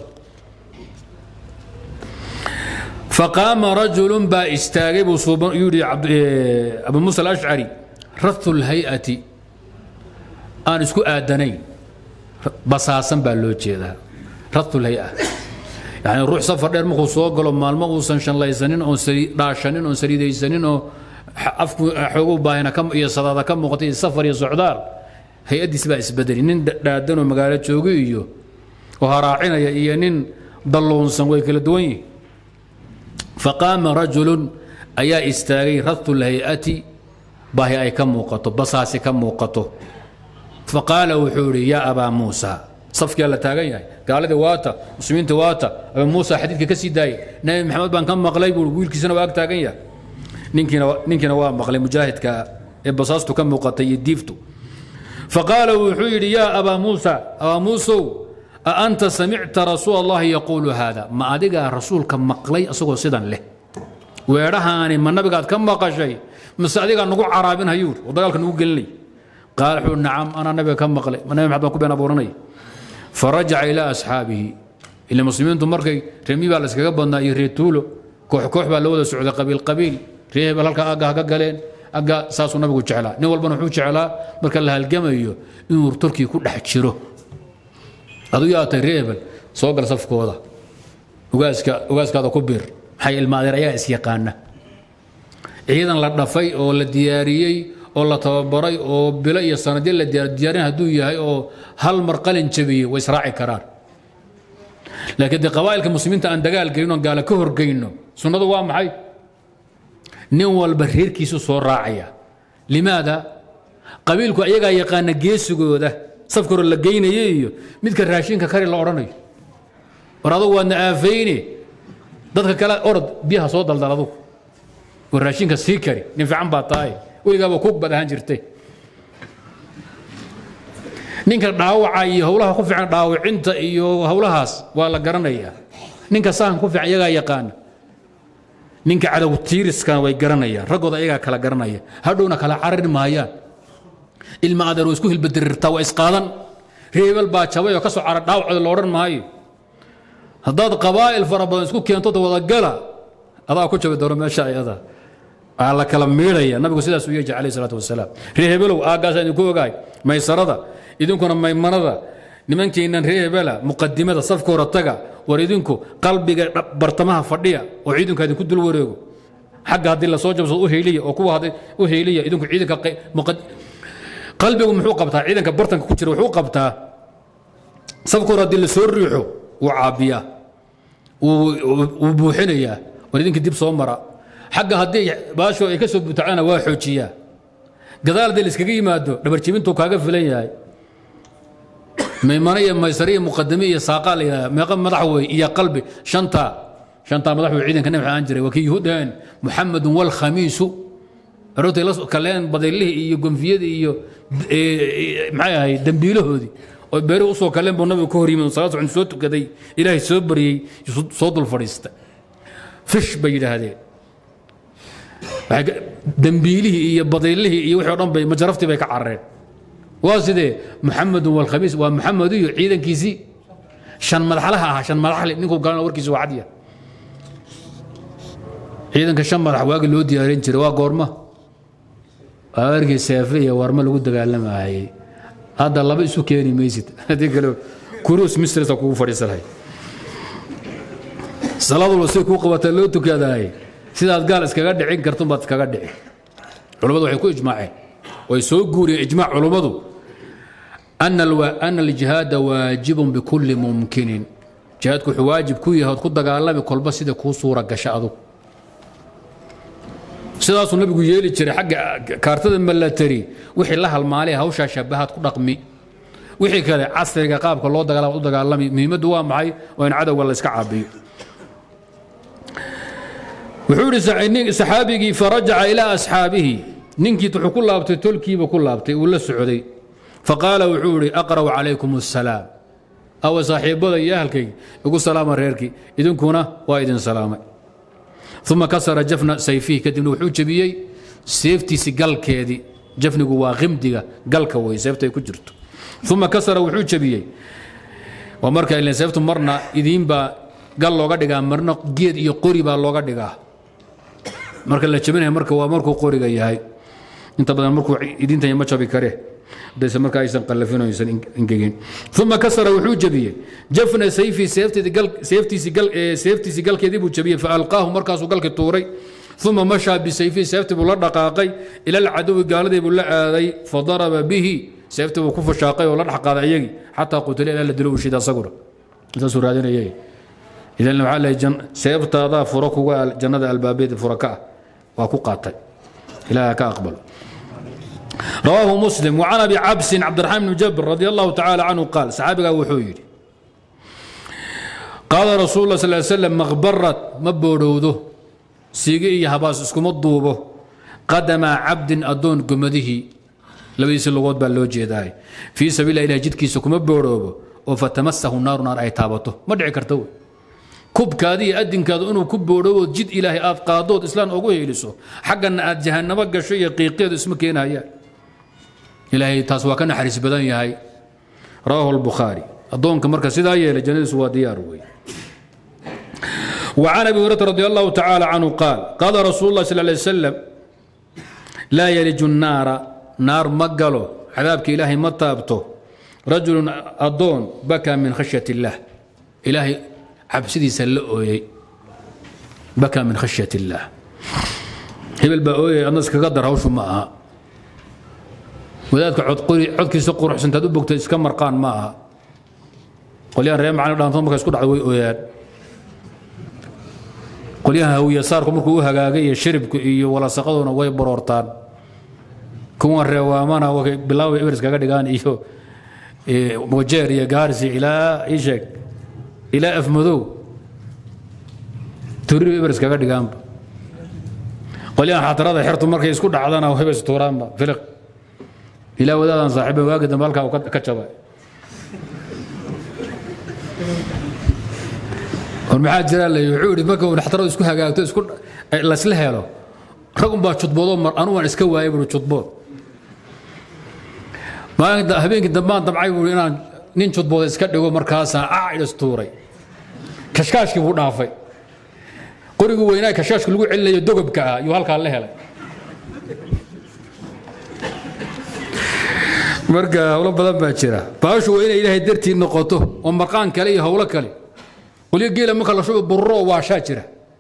faqaama rajulun baa istaagay buu suuban yidhi abu muusa alashcari rathu lhay-ati aan isku aadanayn basaasan baa loo jeedaa ratu lhay-a yani ruux safar dheer markuu soo galo maalmo uusan shanlaysanin oon dhaashanin oon saliidaysanin oo afku xoogu baahina iyo sadaada ka muuqatay safar iyo socdaal hay-addiis baa isbedeli nin dhaadanoo magaalo joogi iyo oo haraacinaya iyo nin dalluunsan way kala duwan yihin faqaama rajulun ayaa istaagay ratu lhay-ati baahi ay ka muuqato basaasi ka muuqato faqaala wuxuu idhi yaa abaa muusa safkiyaa la taagan yahay gaaladii waata muslimiinta waata abaa muusa xadiidka ka sii daayay nabi maxamed baan ka maqlay buu wiilkiisana waa ag taagan yahay ninkiina ninkiina waa maqlay mujaahidka ee basaastu ka muuqatay iyo diiftu faqaala wuxuu yidhi yaa abaa muusa abaa muusow a anta samicta rasuul allahi yaquulu haada ma adigaa rasuulka maqlay asagoo sidan leh weedhahaani ma nabigaad ka maqashay mise adigaa nagu caraabin hayuur oo dagaalka nagu gelinay qaal wuxuu nacam anaa nabiga ka maqlay ma nabi maxamed baan ku been abuuranaya farajaca ilaa asxaabihi ila muslimiintu markay reemi baa la iskaga badnaa iyo reer tuulo koox koox baa la wada socday qabiil qabiil reer hebel halka agga ha ka galeen agga saasuu nabigu jeclaa nin walbana wuxuu jeclaa marka la halgamayo inuu turkii ku dhex jiro aduu yaatay reer hebel soo gal safkooda ugaaska ugaaskaada ku bir maxay ilmaadeer ayaa is yaqaana ciidan la dhafay oo la diyaariyey oo la tababaray oo bilo iyo sanadyo la diyaarin hadduu yahay oo hal mar qalin jabiyey way israaci karaan laakiin dee qabaa'ilka muslimiinta aan dagaal gelin oon gaala ka horgeyno sunnadu waa maxay nin walba reerkiisu soo raacaya limaada qabiilku ayagaa yaqaana geesigooda safka hore la geynayo iyo midka raashinka kari la odhanayo war adugu waadna aafayne dadka kale orod biyaha soo daldal adugu war raashinka sii kari nin fiican baa tahay weligaaba kug bad ahaan jirtay ninka dhaawaca iyo howlaha ku fiican dhaawacinta iyo howlahaas waa la garanayaa ninka sahan ku fiican iyagaa yaqaana ninka cadow tiiriskana way garanayaan raggooda ayagaa kala garanaya hadhowna kala carari maayaan ilma adeer waa isku hilbadirirtaa waa isqaadan reebel baa jabay oo ka soo cara dhaawacooda la odhan maayo haddaad qabaa'il fara badan isku keento wadagala adaa ku jabi doono meesha ayada aa la kala miidhaya nabigu sidaas u yeeji calayh salaatu wasalaam ree hebelow aaggaasa idinku ogahay maysarada idinkuna maymanada nimankeennan ree hebela muqadimada safka hore taga war idinku qalbiga bartamaha fadhiya oo ciidanka idinku dul wareego xagga haddii lasoo jabsado u heyliya oo kuwa hadday u heyliya idinku ciidanka qalbigu muxuu qabtaa ciidanka bartanka ku jira wuxuu qabtaa safka hore haddii lasoo riixo wuu caabiyaa wuu buuxinayaa war idinka dib soo mara xagga haddii baasho ay ka soo butacana waa xoojiyaa gadaal haddii laiskaga yimaado dhabarjibintuu kaaga filan yahay maymano iyo maysare iyo muqadame iyo saaqaa la yidhahda meeqa madax wey iyo qalbi shantaa shantaa madax wey ciidanka nabi aan jiray waa kii yuhuudaheen muxamedun walkhamiisu aroortay la kaleen badaylihii iyo gonfiyadii iyo maxay ahay dembiilahoodii oo beeri usoo kaleen buu nabigu ka hor yimid salaad socon soo tukaday ilaahay soo baryey soo dul fadhiista fish bay yidhaahdeen dembiilihii iyo badaylihii iyo wixii o dhan bay majaraftii bay ka carareen waa sidee muxamedun walkhamiis waa muxamed iyo ciidankiisii shan madaxlaha ahaa shan madaxle ninkuu galana warkiisa waa cadya ciidanka shan madax waagi loo diyaarin jiray waa goorma waa warkii seefe iyo warma lagu dagaalamayay hadda laba isu keeni maysid haddii kale kuruus mistresa kugu fadhiisanahay salaadulba say kuu qabataa loo tukadaay sidaad gaal iskaga dhicin kartun baad iskaga dhici culammadu waxay ku ijmaaceen way soo guuriyeen ijmaac culummadu ana aljihaada waajibun bikulli mumkinin jihaadku wuxuu waajib ku yahay ood ku dagaalami kolba sida kuu suura gasha adug sidaasuu nabigu yeeli jiray xagga kaartada malatari wixii la halmaalay hawshaa shabahaad ku dhaqmi wixii kale casriga qaabka loo dagaalama u dagaalami muhiimaddu waa maxay waa in cadowga la iska caabiyo wuxuu idhi saxaabigii farajaca ilaa asxaabihi ninkii wuxuu ku laabtay tolkiiba ku laabtay uu la socday faqaala wuxuu idhi aqra'u calaykum assalaam awa saaxiibbada iyo ahalkayga igu salaama reerkii idinkuna waa idin salaamay uma kasara jafna sayfihi kadibna wuxuu jebiyey seeftiisi galkeedii jafnigu waa qimdiga galka wey seefta ay ku jirto uma kasara wuxuu jebiyey waa marka ilan seeftu marna idiinbaa gal looga dhigaa marna geed iyo qori baa looga dhigaa marka la jebinaya marka waa markuu qoriga yahay inta badan markuu idinta ma jabi kare hadayse marka aysan qallafin oo aysan ingegin uma kasara wuxuu jebiyey jafna sayfi seeftiisii galkeedii buu jebiyey faalqaahu markaasuu galki tuuray uma mashaa bisayfihi seeftii buu la dhaqaaqay ila alcadowi gaaladii buu la aaday fadaraba bihi seeftii buu ku fashaaqay oo la dhex qaaday iyagii xataa qutila ilaa la dilo uu shida asaguna intaasuu raadinayay idan waxaa lehay seeftaadaa furo kuga jannada albaabeeda fura ka ah waa ku qaatay ilaaha ka aqbalo رواه مسلم وعن ابي عبس عبد الرحمن بن جبر رضي الله تعالى عنه قال صحابي وحويري قال رسول الله صلى الله عليه وسلم مغبرت مبورودو سيغي هباس اسكم الضوبه قدم عبد ادون قمده لبيس اللغوت بالو جيداي في سبيل الله جدكي سكم بوروبو وفتمسه النار نار اي تابته ما دعي كرتو kubkaadii adinkaadu inuu ku boodhowood jid ilaahay aad qaadood islaan ugu heeliso xaggana aad jahannabo gasho iyo qiiqeedu isma keenayaan ilaahay taas waa ka naxariis badan yahay rawaahu albukhaari addoonka marka sidaa yeelay jannadiisu waa diyaar wey وعن ابي هريره رضي الله تعالى عنه قال قال رسول الله صلى الله عليه وسلم لا يلج النار نار مقلو عذابك الهي ما تابته رجل اضون بكى من خشيه الله الهي cabsidiisa la ooyey bakaa min khashyat illaah hebel baa ooyay adna iskaga dar hawshu ma aha wadaadka codkiisa quruxsantaad u bogtay iska marqaan ma aha qolyahan reer macalin dhaanto marka isku dhacda way ooyaan qolyahan hawiyasaarku markuu u hagaagay iyo shiribku iyo walasaqaduna way baroortaan kuwan reewaamana bilaaway eber iskaga dhigaan iyo wajeer iyo gaarsi ilaa ii sheeg ilaa afmadow turir eber iskaga dhigaanba qolyahan xatarada xertu markay isku dhacdana hebes tuuraanba filiq ilaa wadaadan saaxiiba waagi dambe halkaa ka jabay war maxaa jiraa la wuxuu yidhi marka uu dhaxtaradu isku hagaagto isku laysla helo rag unbaa judboodoo mar anu waan iska waayay buui judbood maalinta habeenkii dambaan damcay buui inaan nin judbooda iska dhigo markaasaan aa idhastuuray kashkaashkii buu dhaafay qorigii weynaa kashkaashka lagu celinayo dogobka ah yuu halkaa la helay marka howlo badan baa jira baashu waa inay ilaahay dartii noqoto oo marqaan kale iyo howlo kale qolyo geela marka la shuba burro waashaa jira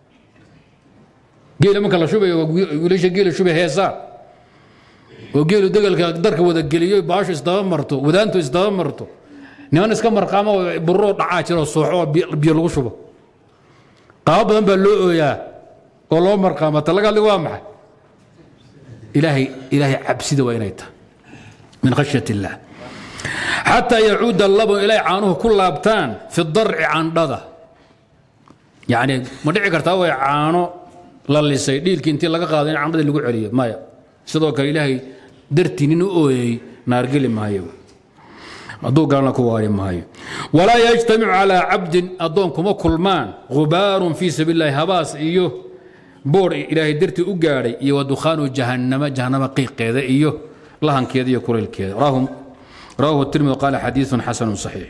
geela marka la shubayo wiilasha geela shubay heesaa oo geelu degalka darka wada geliyo baashu isdaba marto wadaantu isdaba marto niman iska marqaamo burro dhacaa jira oo sooxo oo biyo lagu shubo qaabo badan baa loo ooyaa oo loo marqaama talaga hadli waa maxay ilaahay ilaahay cabsida waa inay tahay min khashyat illah xataa yacuuda labun ilay caanuhu ku laabtaan fi darci candhada yacni ma dhici kartaa way caano la lisay dhiilkii intii laga qaado in candhadii lagu celiyo maya sidoo kale ilaahay dartii nin u ooyey naargeli maayo hadduu gaalna ku waari maayo walaa yajtamicu calaa cabdin addoon kuma kulmaan gubaarun fii sabiil illahi habaas iyo boor ilaahay dartii u gaadhay iyo wadukhaanu jahannama jahannama qiiqeeda iyo lahankeeda iyo kulaylkeeda rawahu التirmidi qaala xadiiثu xasanu صaxiix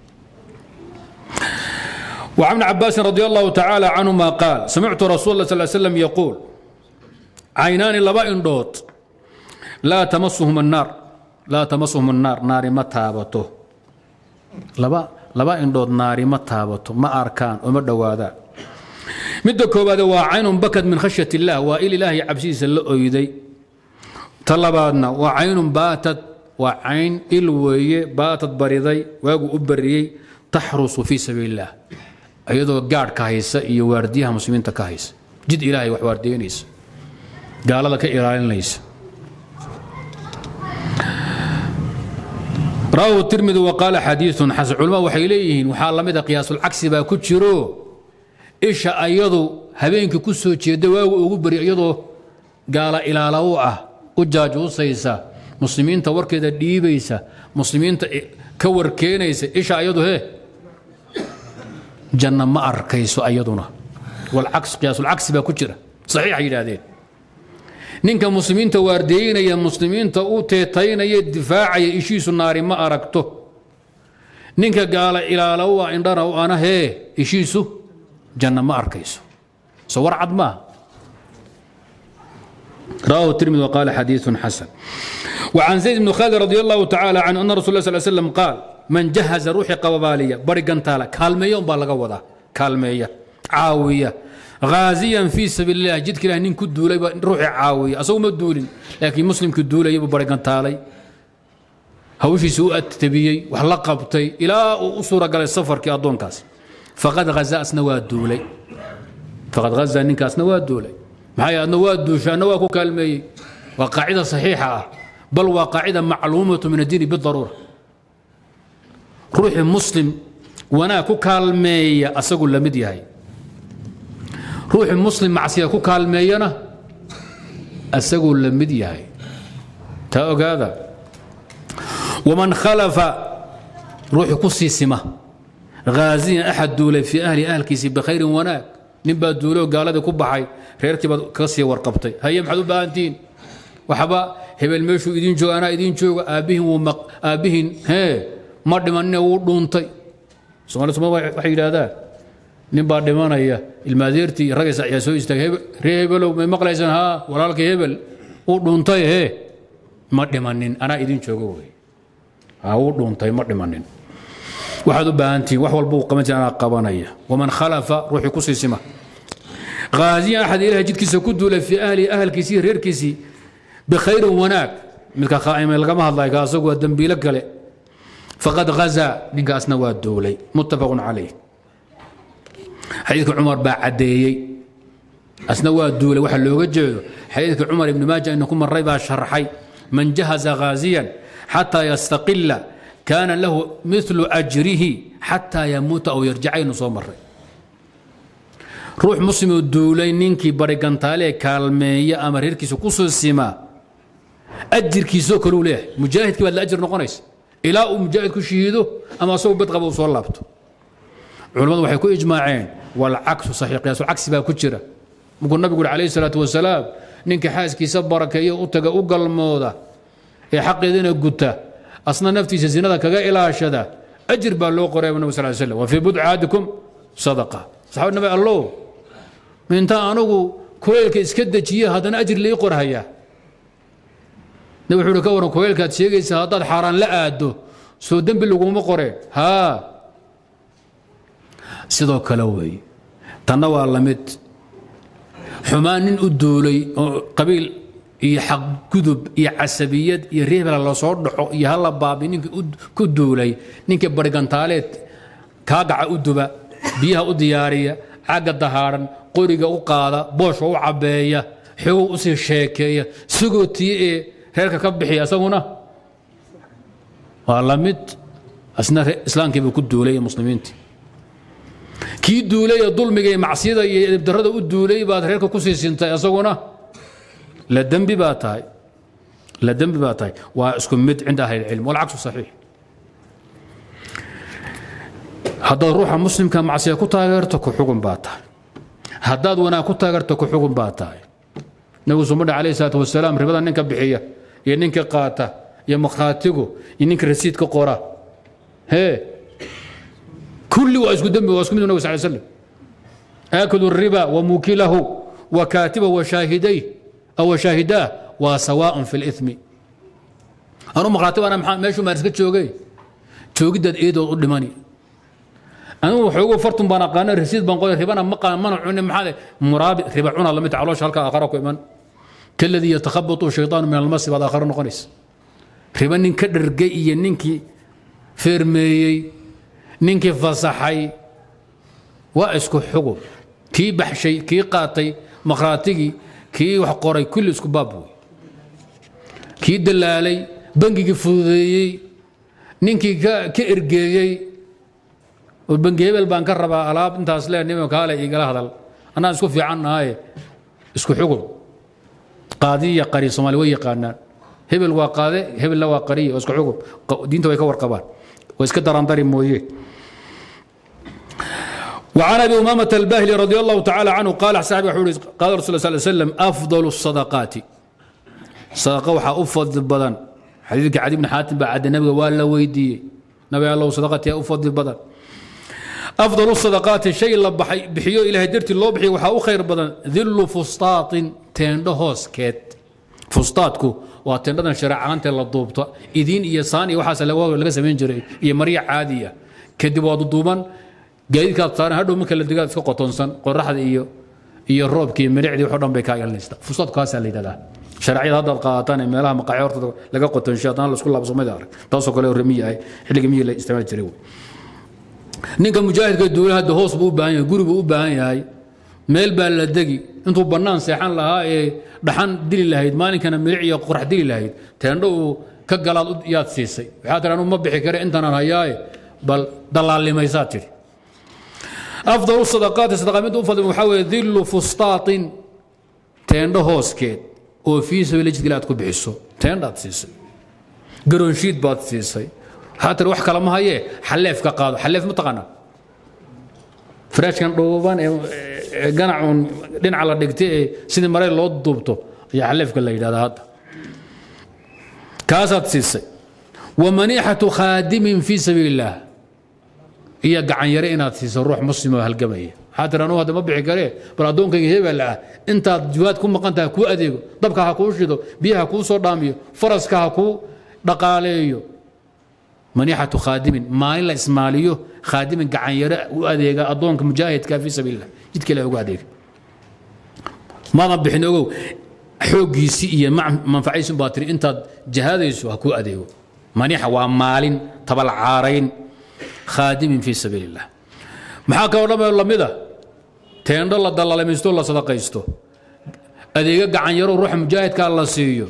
وعن ابن عباس رضي الله تعالى عنهما قال سمعت رسول الله صلى الله عليه وسلم يقول عينان لبا اندhood لا تمسهم النار لا تمسهم النار naari ma taabato laba laba indhood naari ma taabato ma arkaan oo ma dhowaadaan midda koobaade waa caynun bakad min khashyat الlah waa il ilaahay cabsidiisa la oyday ta labaadna waa caynun baatad waa cayn il weeye baatad bariday waagu u bariyey taxrusu fii sabiil illah iyadoo gaadhka haysa iyo waardiyaha muslimiinta ka haysa jid ilaahay wax waardiyeynaysa gaalada ka ilaalinaysa rawahu tirmidi wa qaala xadiiثun xasan culamadu waxay leeyihiin waxaa la mida qiyaasulcagsi baa ku jiro isha ayadu habeenkii ku soo jeeda waagu ugu bari iyadoo gaala ilaala u ah u jaajuusaysa muslimiinta warkeeda dhiibaysa muslimiinta ka warkeenaysa isha ayadu he janna ma arkayso ayaduna qiyaasulcagsi baa ku jira saxiixay yidhaahdeen ninka muslimiinta waardeeynaya muslimiinta u teetaynaya difaacaya ishiisu naari ma aragto ninka gaala ilaala u ah indhana u ana hee ishiisu janna ma arkayso so war cad maaha رواه الترمذي وقال حديث حسن وعن زيد بن خالد رضي الله تعالى عنه أن رسول الله صلى الله عليه وسلم قال من جهز روحي قبابالية برقن تالا كالمية بالغ وضع كالمية عاوية غازيا في سبيل الله جد كلا نين كدولي روحي عاوية أصو مدولين لكن مسلم كدولي يبو برقن تالي هوشي سوء تبيي وحلقبتي إلى أسورة قال السفر كي أدون كاس فقد غزا أسنوات دولي فقد غزا نين كاس نوات دولي maxay adna waa duusha adna waa ku kaalmeeyey waa qaacida saxiixa ah bal waa qaacida macluumatu min addiini bidaruura ruuxii muslim wanaag ku kaalmeeya asagu la mid yahay ruuxii muslim macsiya ku kaalmeeyana asaguu la mid yahay taa ogaada waman khalafa ruuxii ku sii sima ghaasiyan axad duulay fii ahli ahalkiisii bikhayrin wanaag nin baa duuloo gaaladii ku baxay reerkii baad kaga sii warqabtay haye maxaad u baahantihiin waxba hebel meeshuu idiin jooga anaa idiin jooga aabbihin wuu maq aabbihin hee ma dhimanine wuu dhuuntay soomali soma waxay yidhaahdaan nin baa dhimanaya ilmaadeertii iyo ragaysa ayaa soo istaagay ree hebelow may maqlaysaan haa walaalkay hebel wuu dhuuntay hee ma dhimanin anaa idiin jooga wey haa wuu dhuuntay ma dhimanin waxaad u baahantihiin wax walba uu qaban jira anaa qabanaya waman khalafa ruuxii ku siisima غازيا أحد إله جد كيسا كدو في أهلي أهل كيسي رير كيسي بخير وناك ملك خائم لقما الله يقاسق والدنبي لك فقد غزا نقاس نواد دولي متفق عليه حديث عمر بعدي أسنواد دولي وحل لو جيدو حديث عمر بن ماجه أنكم الريبة شرحي من جهز غازيا حتى يستقل كان له مثل أجره حتى يموت أو يرجع نصوم الرئي ruux muslimoo duulay ninkii barigantaale kaalmeeya ama reerkiisa ku soo simaa ajirkiisoo kaleu leeyahay mujaahidkii baad la ajir noqonaysa ilaa uu mujaahid ku shahiido ama asagoo bad qaba uu soo laabto culammadu waxay ku ijmaaceen walcaksu saxiix qiyaasulcagsi baa ku jira markuu nabigu uri calayhi salaatu wasalaam ninka xaaskiisa barakeeyo u taga u galmooda ee xaqeedina guta asna naftiisa zinada kaga ilaashada ajir baa loo qoray nabi sal slam wa fii budci ahadikum sadaqa saxaabad nabi allow intaa anugu kuleylka iska dejiye haddana ajir lii qorhayaa nabi wuxuu uhi ka waran kuleylkaad sheegaysa haddaad xaaraan la aado soo dembi laguma qoreen haa sidoo kale weeye tanna waa la mid xumaan nin u duulay oo qabiil iyo xaqgudub iyo casabiyad iyo reebela lasoo dhaco iyo hala baabi ninkii ku duulay ninkii barigantaaleed kaagaca u duba biyaha u diyaariya cagga dahaadhan qoriga u qaada boosha u cabbeeya xogow usii sheekeeya sigoo tii ee reerka ka bixiya isaguna waa la mid asna islaamkiiba ku duulay ee muslimiintii kii duulay ee dulmiga iyo macsiyada iyo edibdarrada u duulay baad reerka ku sii sintay isaguna la dembi baa tahay la dembi baa tahay waa isku mid cinda ahli ilcilm walcaksu saxiix haddaad ruuxa muslimka macsiya ku taageerto ku xugun baa tahay haddaad wanaag ku taageerto ku xugun baa tahay nabigu sumadha calayhi salaatu wasalaam ribada ninka bixiya iyo ninka qaata iyo makhaatigu iyo ninka rasiidka qora hee kulli waa isku dembi waa isku mid nabi sal slam aakulu riba wa mukilahu wa kaatiba wa shaahidayh aw shaahidaah waa sawaaء fi اlإثmi anu makhaatib ana maa meeshuu maan iska joogay joogiddaad eedood u dhimani anigu waxoogu fartun baan aqaana rasiid baan qoray ribana ma qaan mana cunin maxaa muraabi riba cuna lamid caloosha halka aakhara ku iman kaladii yatakhabatu shayطaanu min almasi baad aakhara noqonaysa riba nin ka dhergay iyo ninkii feermeeyey ninkii fasaxay waa isku xugub kii baxshay kii qaatay makhraatigii kii wax qoray kulli isku baab wey kii dalaalay bangigii fududeeyey ninkii ka ergeeyey oo bangi hebel baan ka rabaa alaab intaas lee nima kaale igala hadal annaan isku fiican nahaye isku xugub qaadiya qari soomaali way yaqaanaan hebel waa qaade hebelna waa qariya oo isku xugub diinta way ka warqabaan way iska darandari mooye وعن ابي امامه الباهلي رضي الله تعالى عنه قال صاحب قال رسول الله صلى الله عليه وسلم افضل الصدقات صدقه وحا افضل بدن حديثك عدي بن حاتم بعد النبي ولا ويدي نبي الله صدقتي افضل بدن افضل الصدقات شيء الله بحيو الى هدرتي الله بحي وحا خير بدن ذل فسطاط تندو هوس كيت فسطاطكو waa tendhadan shareecaanta la duubta idiin iyo saan iyo waxaas laga samayn jiray iyo marya caadiya kadib waa duduuban gaadiidkaad saaran hadhow marka la digaad iska qotonsan qoraxda iyo iyo roobka iyo milicdii waxoo dhan bay kaa ilanaysa fusaad kaasaa la yidhahdaa shareecada haddaad qaadataan ee meelaha maqaaxi horta laga qotonsho haddana laisku laabsamada arag taasoo kale remiyi ahay xilliga miyi la isticmaali jiray wey ninka mujaahidka duula hadda hoos buu u baahan yahay guri buu u baahan yahay meel baa la degi intuu bannaan seexan lahaa ee dhaxan dili lahayd maalinkana milic iyo qorax dili lahayd teendho uu ka galaad yaad siisay waxaa tihi anuu ma bixi kare intaanaan hayaaye bal dalaalimaysaad tidhi afdal sadaqaati sadaqa mid u fadli waxaa weeye dillu fustaatin teendho hooskeed oo fii sabiili jidkile aad ku bixiso teendhaad siisay garoonshiid baad siisay waxaa tiri wax kale ma hayee xaleef ka qaado xaleef ma taqaanaa faraashkan dhuuban ee ganacuun dhinaca la dhigtay ee sidii marey loo duubto ayaa xaleefka la yidhahdaa hadda kaasaad siisay wa maniixatu khaadimin fii sabiili illaah iyo gacanyare inaad siiso ruux muslim oo halgamaya waxaa tiri anugu hadda ma bixi karee bal addoonkayga hebel ah intaad jiwaad ku maqan tahay kuu adeego dabka ha kuu shido biyaha kuu soo dhaamiyo faraska ha kuu dhaqaaleeyo maniixatu khaadimin maalin la ismaaliyo khaadimin gacanyare u adeega addoonka mujaahidka fii sabiilillah jidka ilahi ugu adeega maadan bixin ogow xooggiisii iyo manfacaysin baa tiri intaad jahaadayso ha kuu adeego maniixa waa maalin tabalcaarayn khaadimin fii sabiili illah maxaa kaloo dhamee lamida teendho la dalaalamaysto la sadaqaysto adeega gacanyaro ruuxa mujaahidkaa la siiyo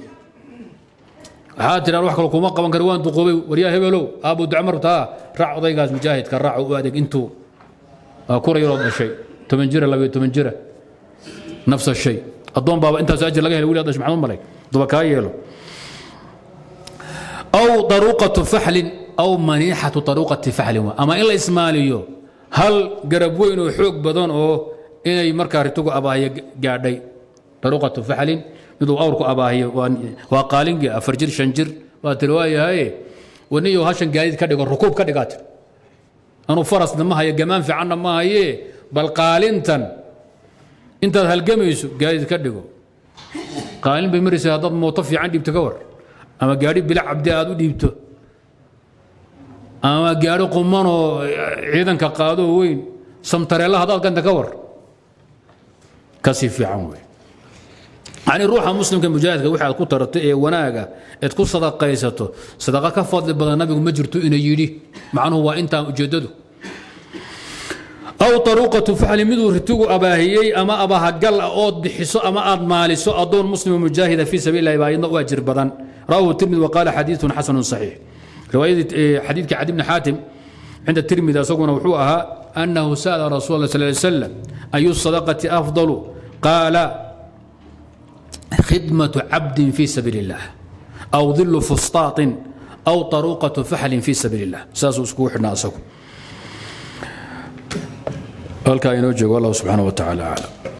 waxaa tiraan wax kale kuma qaban kara waan duqoobay waryaa hebelow aabuu dacmar taa raac odaygaas mujaahidka raac u adeeg intuu waa kura yaroo dhashay toban jira labayo toban jira nafsa shay addoon baaba intaas ajir laga helay wili dhashay maxamed malay duba kaa yeelo aw daruuqatu faxlin aw maniixatu daruuqati faxlin ama in la ismaaliyo hal garab weyn oo xoog badan oo inay markaa ritugu abaahiyo gaadhay daruqatu faxlin miduu awrku abaahiyo waa qaalingii afar jir shan jir waa tiri waayahaye waniyo hashan gaadiid ka dhigo rukuub ka dhigaa tir anuu farasna ma hayo gamaan fiicanna ma haye bal qaalintan intaad halgamayso gaadiid ka dhigo qaalin bay maraysa haddaad mooto fiican dhiibto ka war ama gaadhi bila cabdi aad u dhiibto ama gaadhi qumanoo ciidanka qaadoo weyn samtareella haddaad ganta ka war kasii fiican wey yani ruuxa muslimka mujaahidka wixi aad ku tarato ee wanaaga eed ku sadaqaysato sadaqa ka fadli badan nabigu ma jirto ina yidhi macnuhu waa intaa ujeeddadu aw aruuqatu faxli miduu ritigu abaahiyey ama abahagal ah ood bixiso ama aad maaliso adoon muslima mujaahida fii sabiil lahi baa iyadna u ajir badan rawahu tirmidi waqaala xadiiثun xasanu صaxiix riwaayadii xadiidka cadi bni xaatim cinda tirmidi isaguna wuxuu ahaa annahu sa'ala rasul allah sal slam ayu sadaqati afdalu qaala khidmatu cabdin fii sabiil اllah aw dilu fustaaطin aw taruuqatu faxlin fii sabiil اllah saasuu iskugu xidhnaa isagu halkaa inoo joogo allah subxaana wa tacaala aclam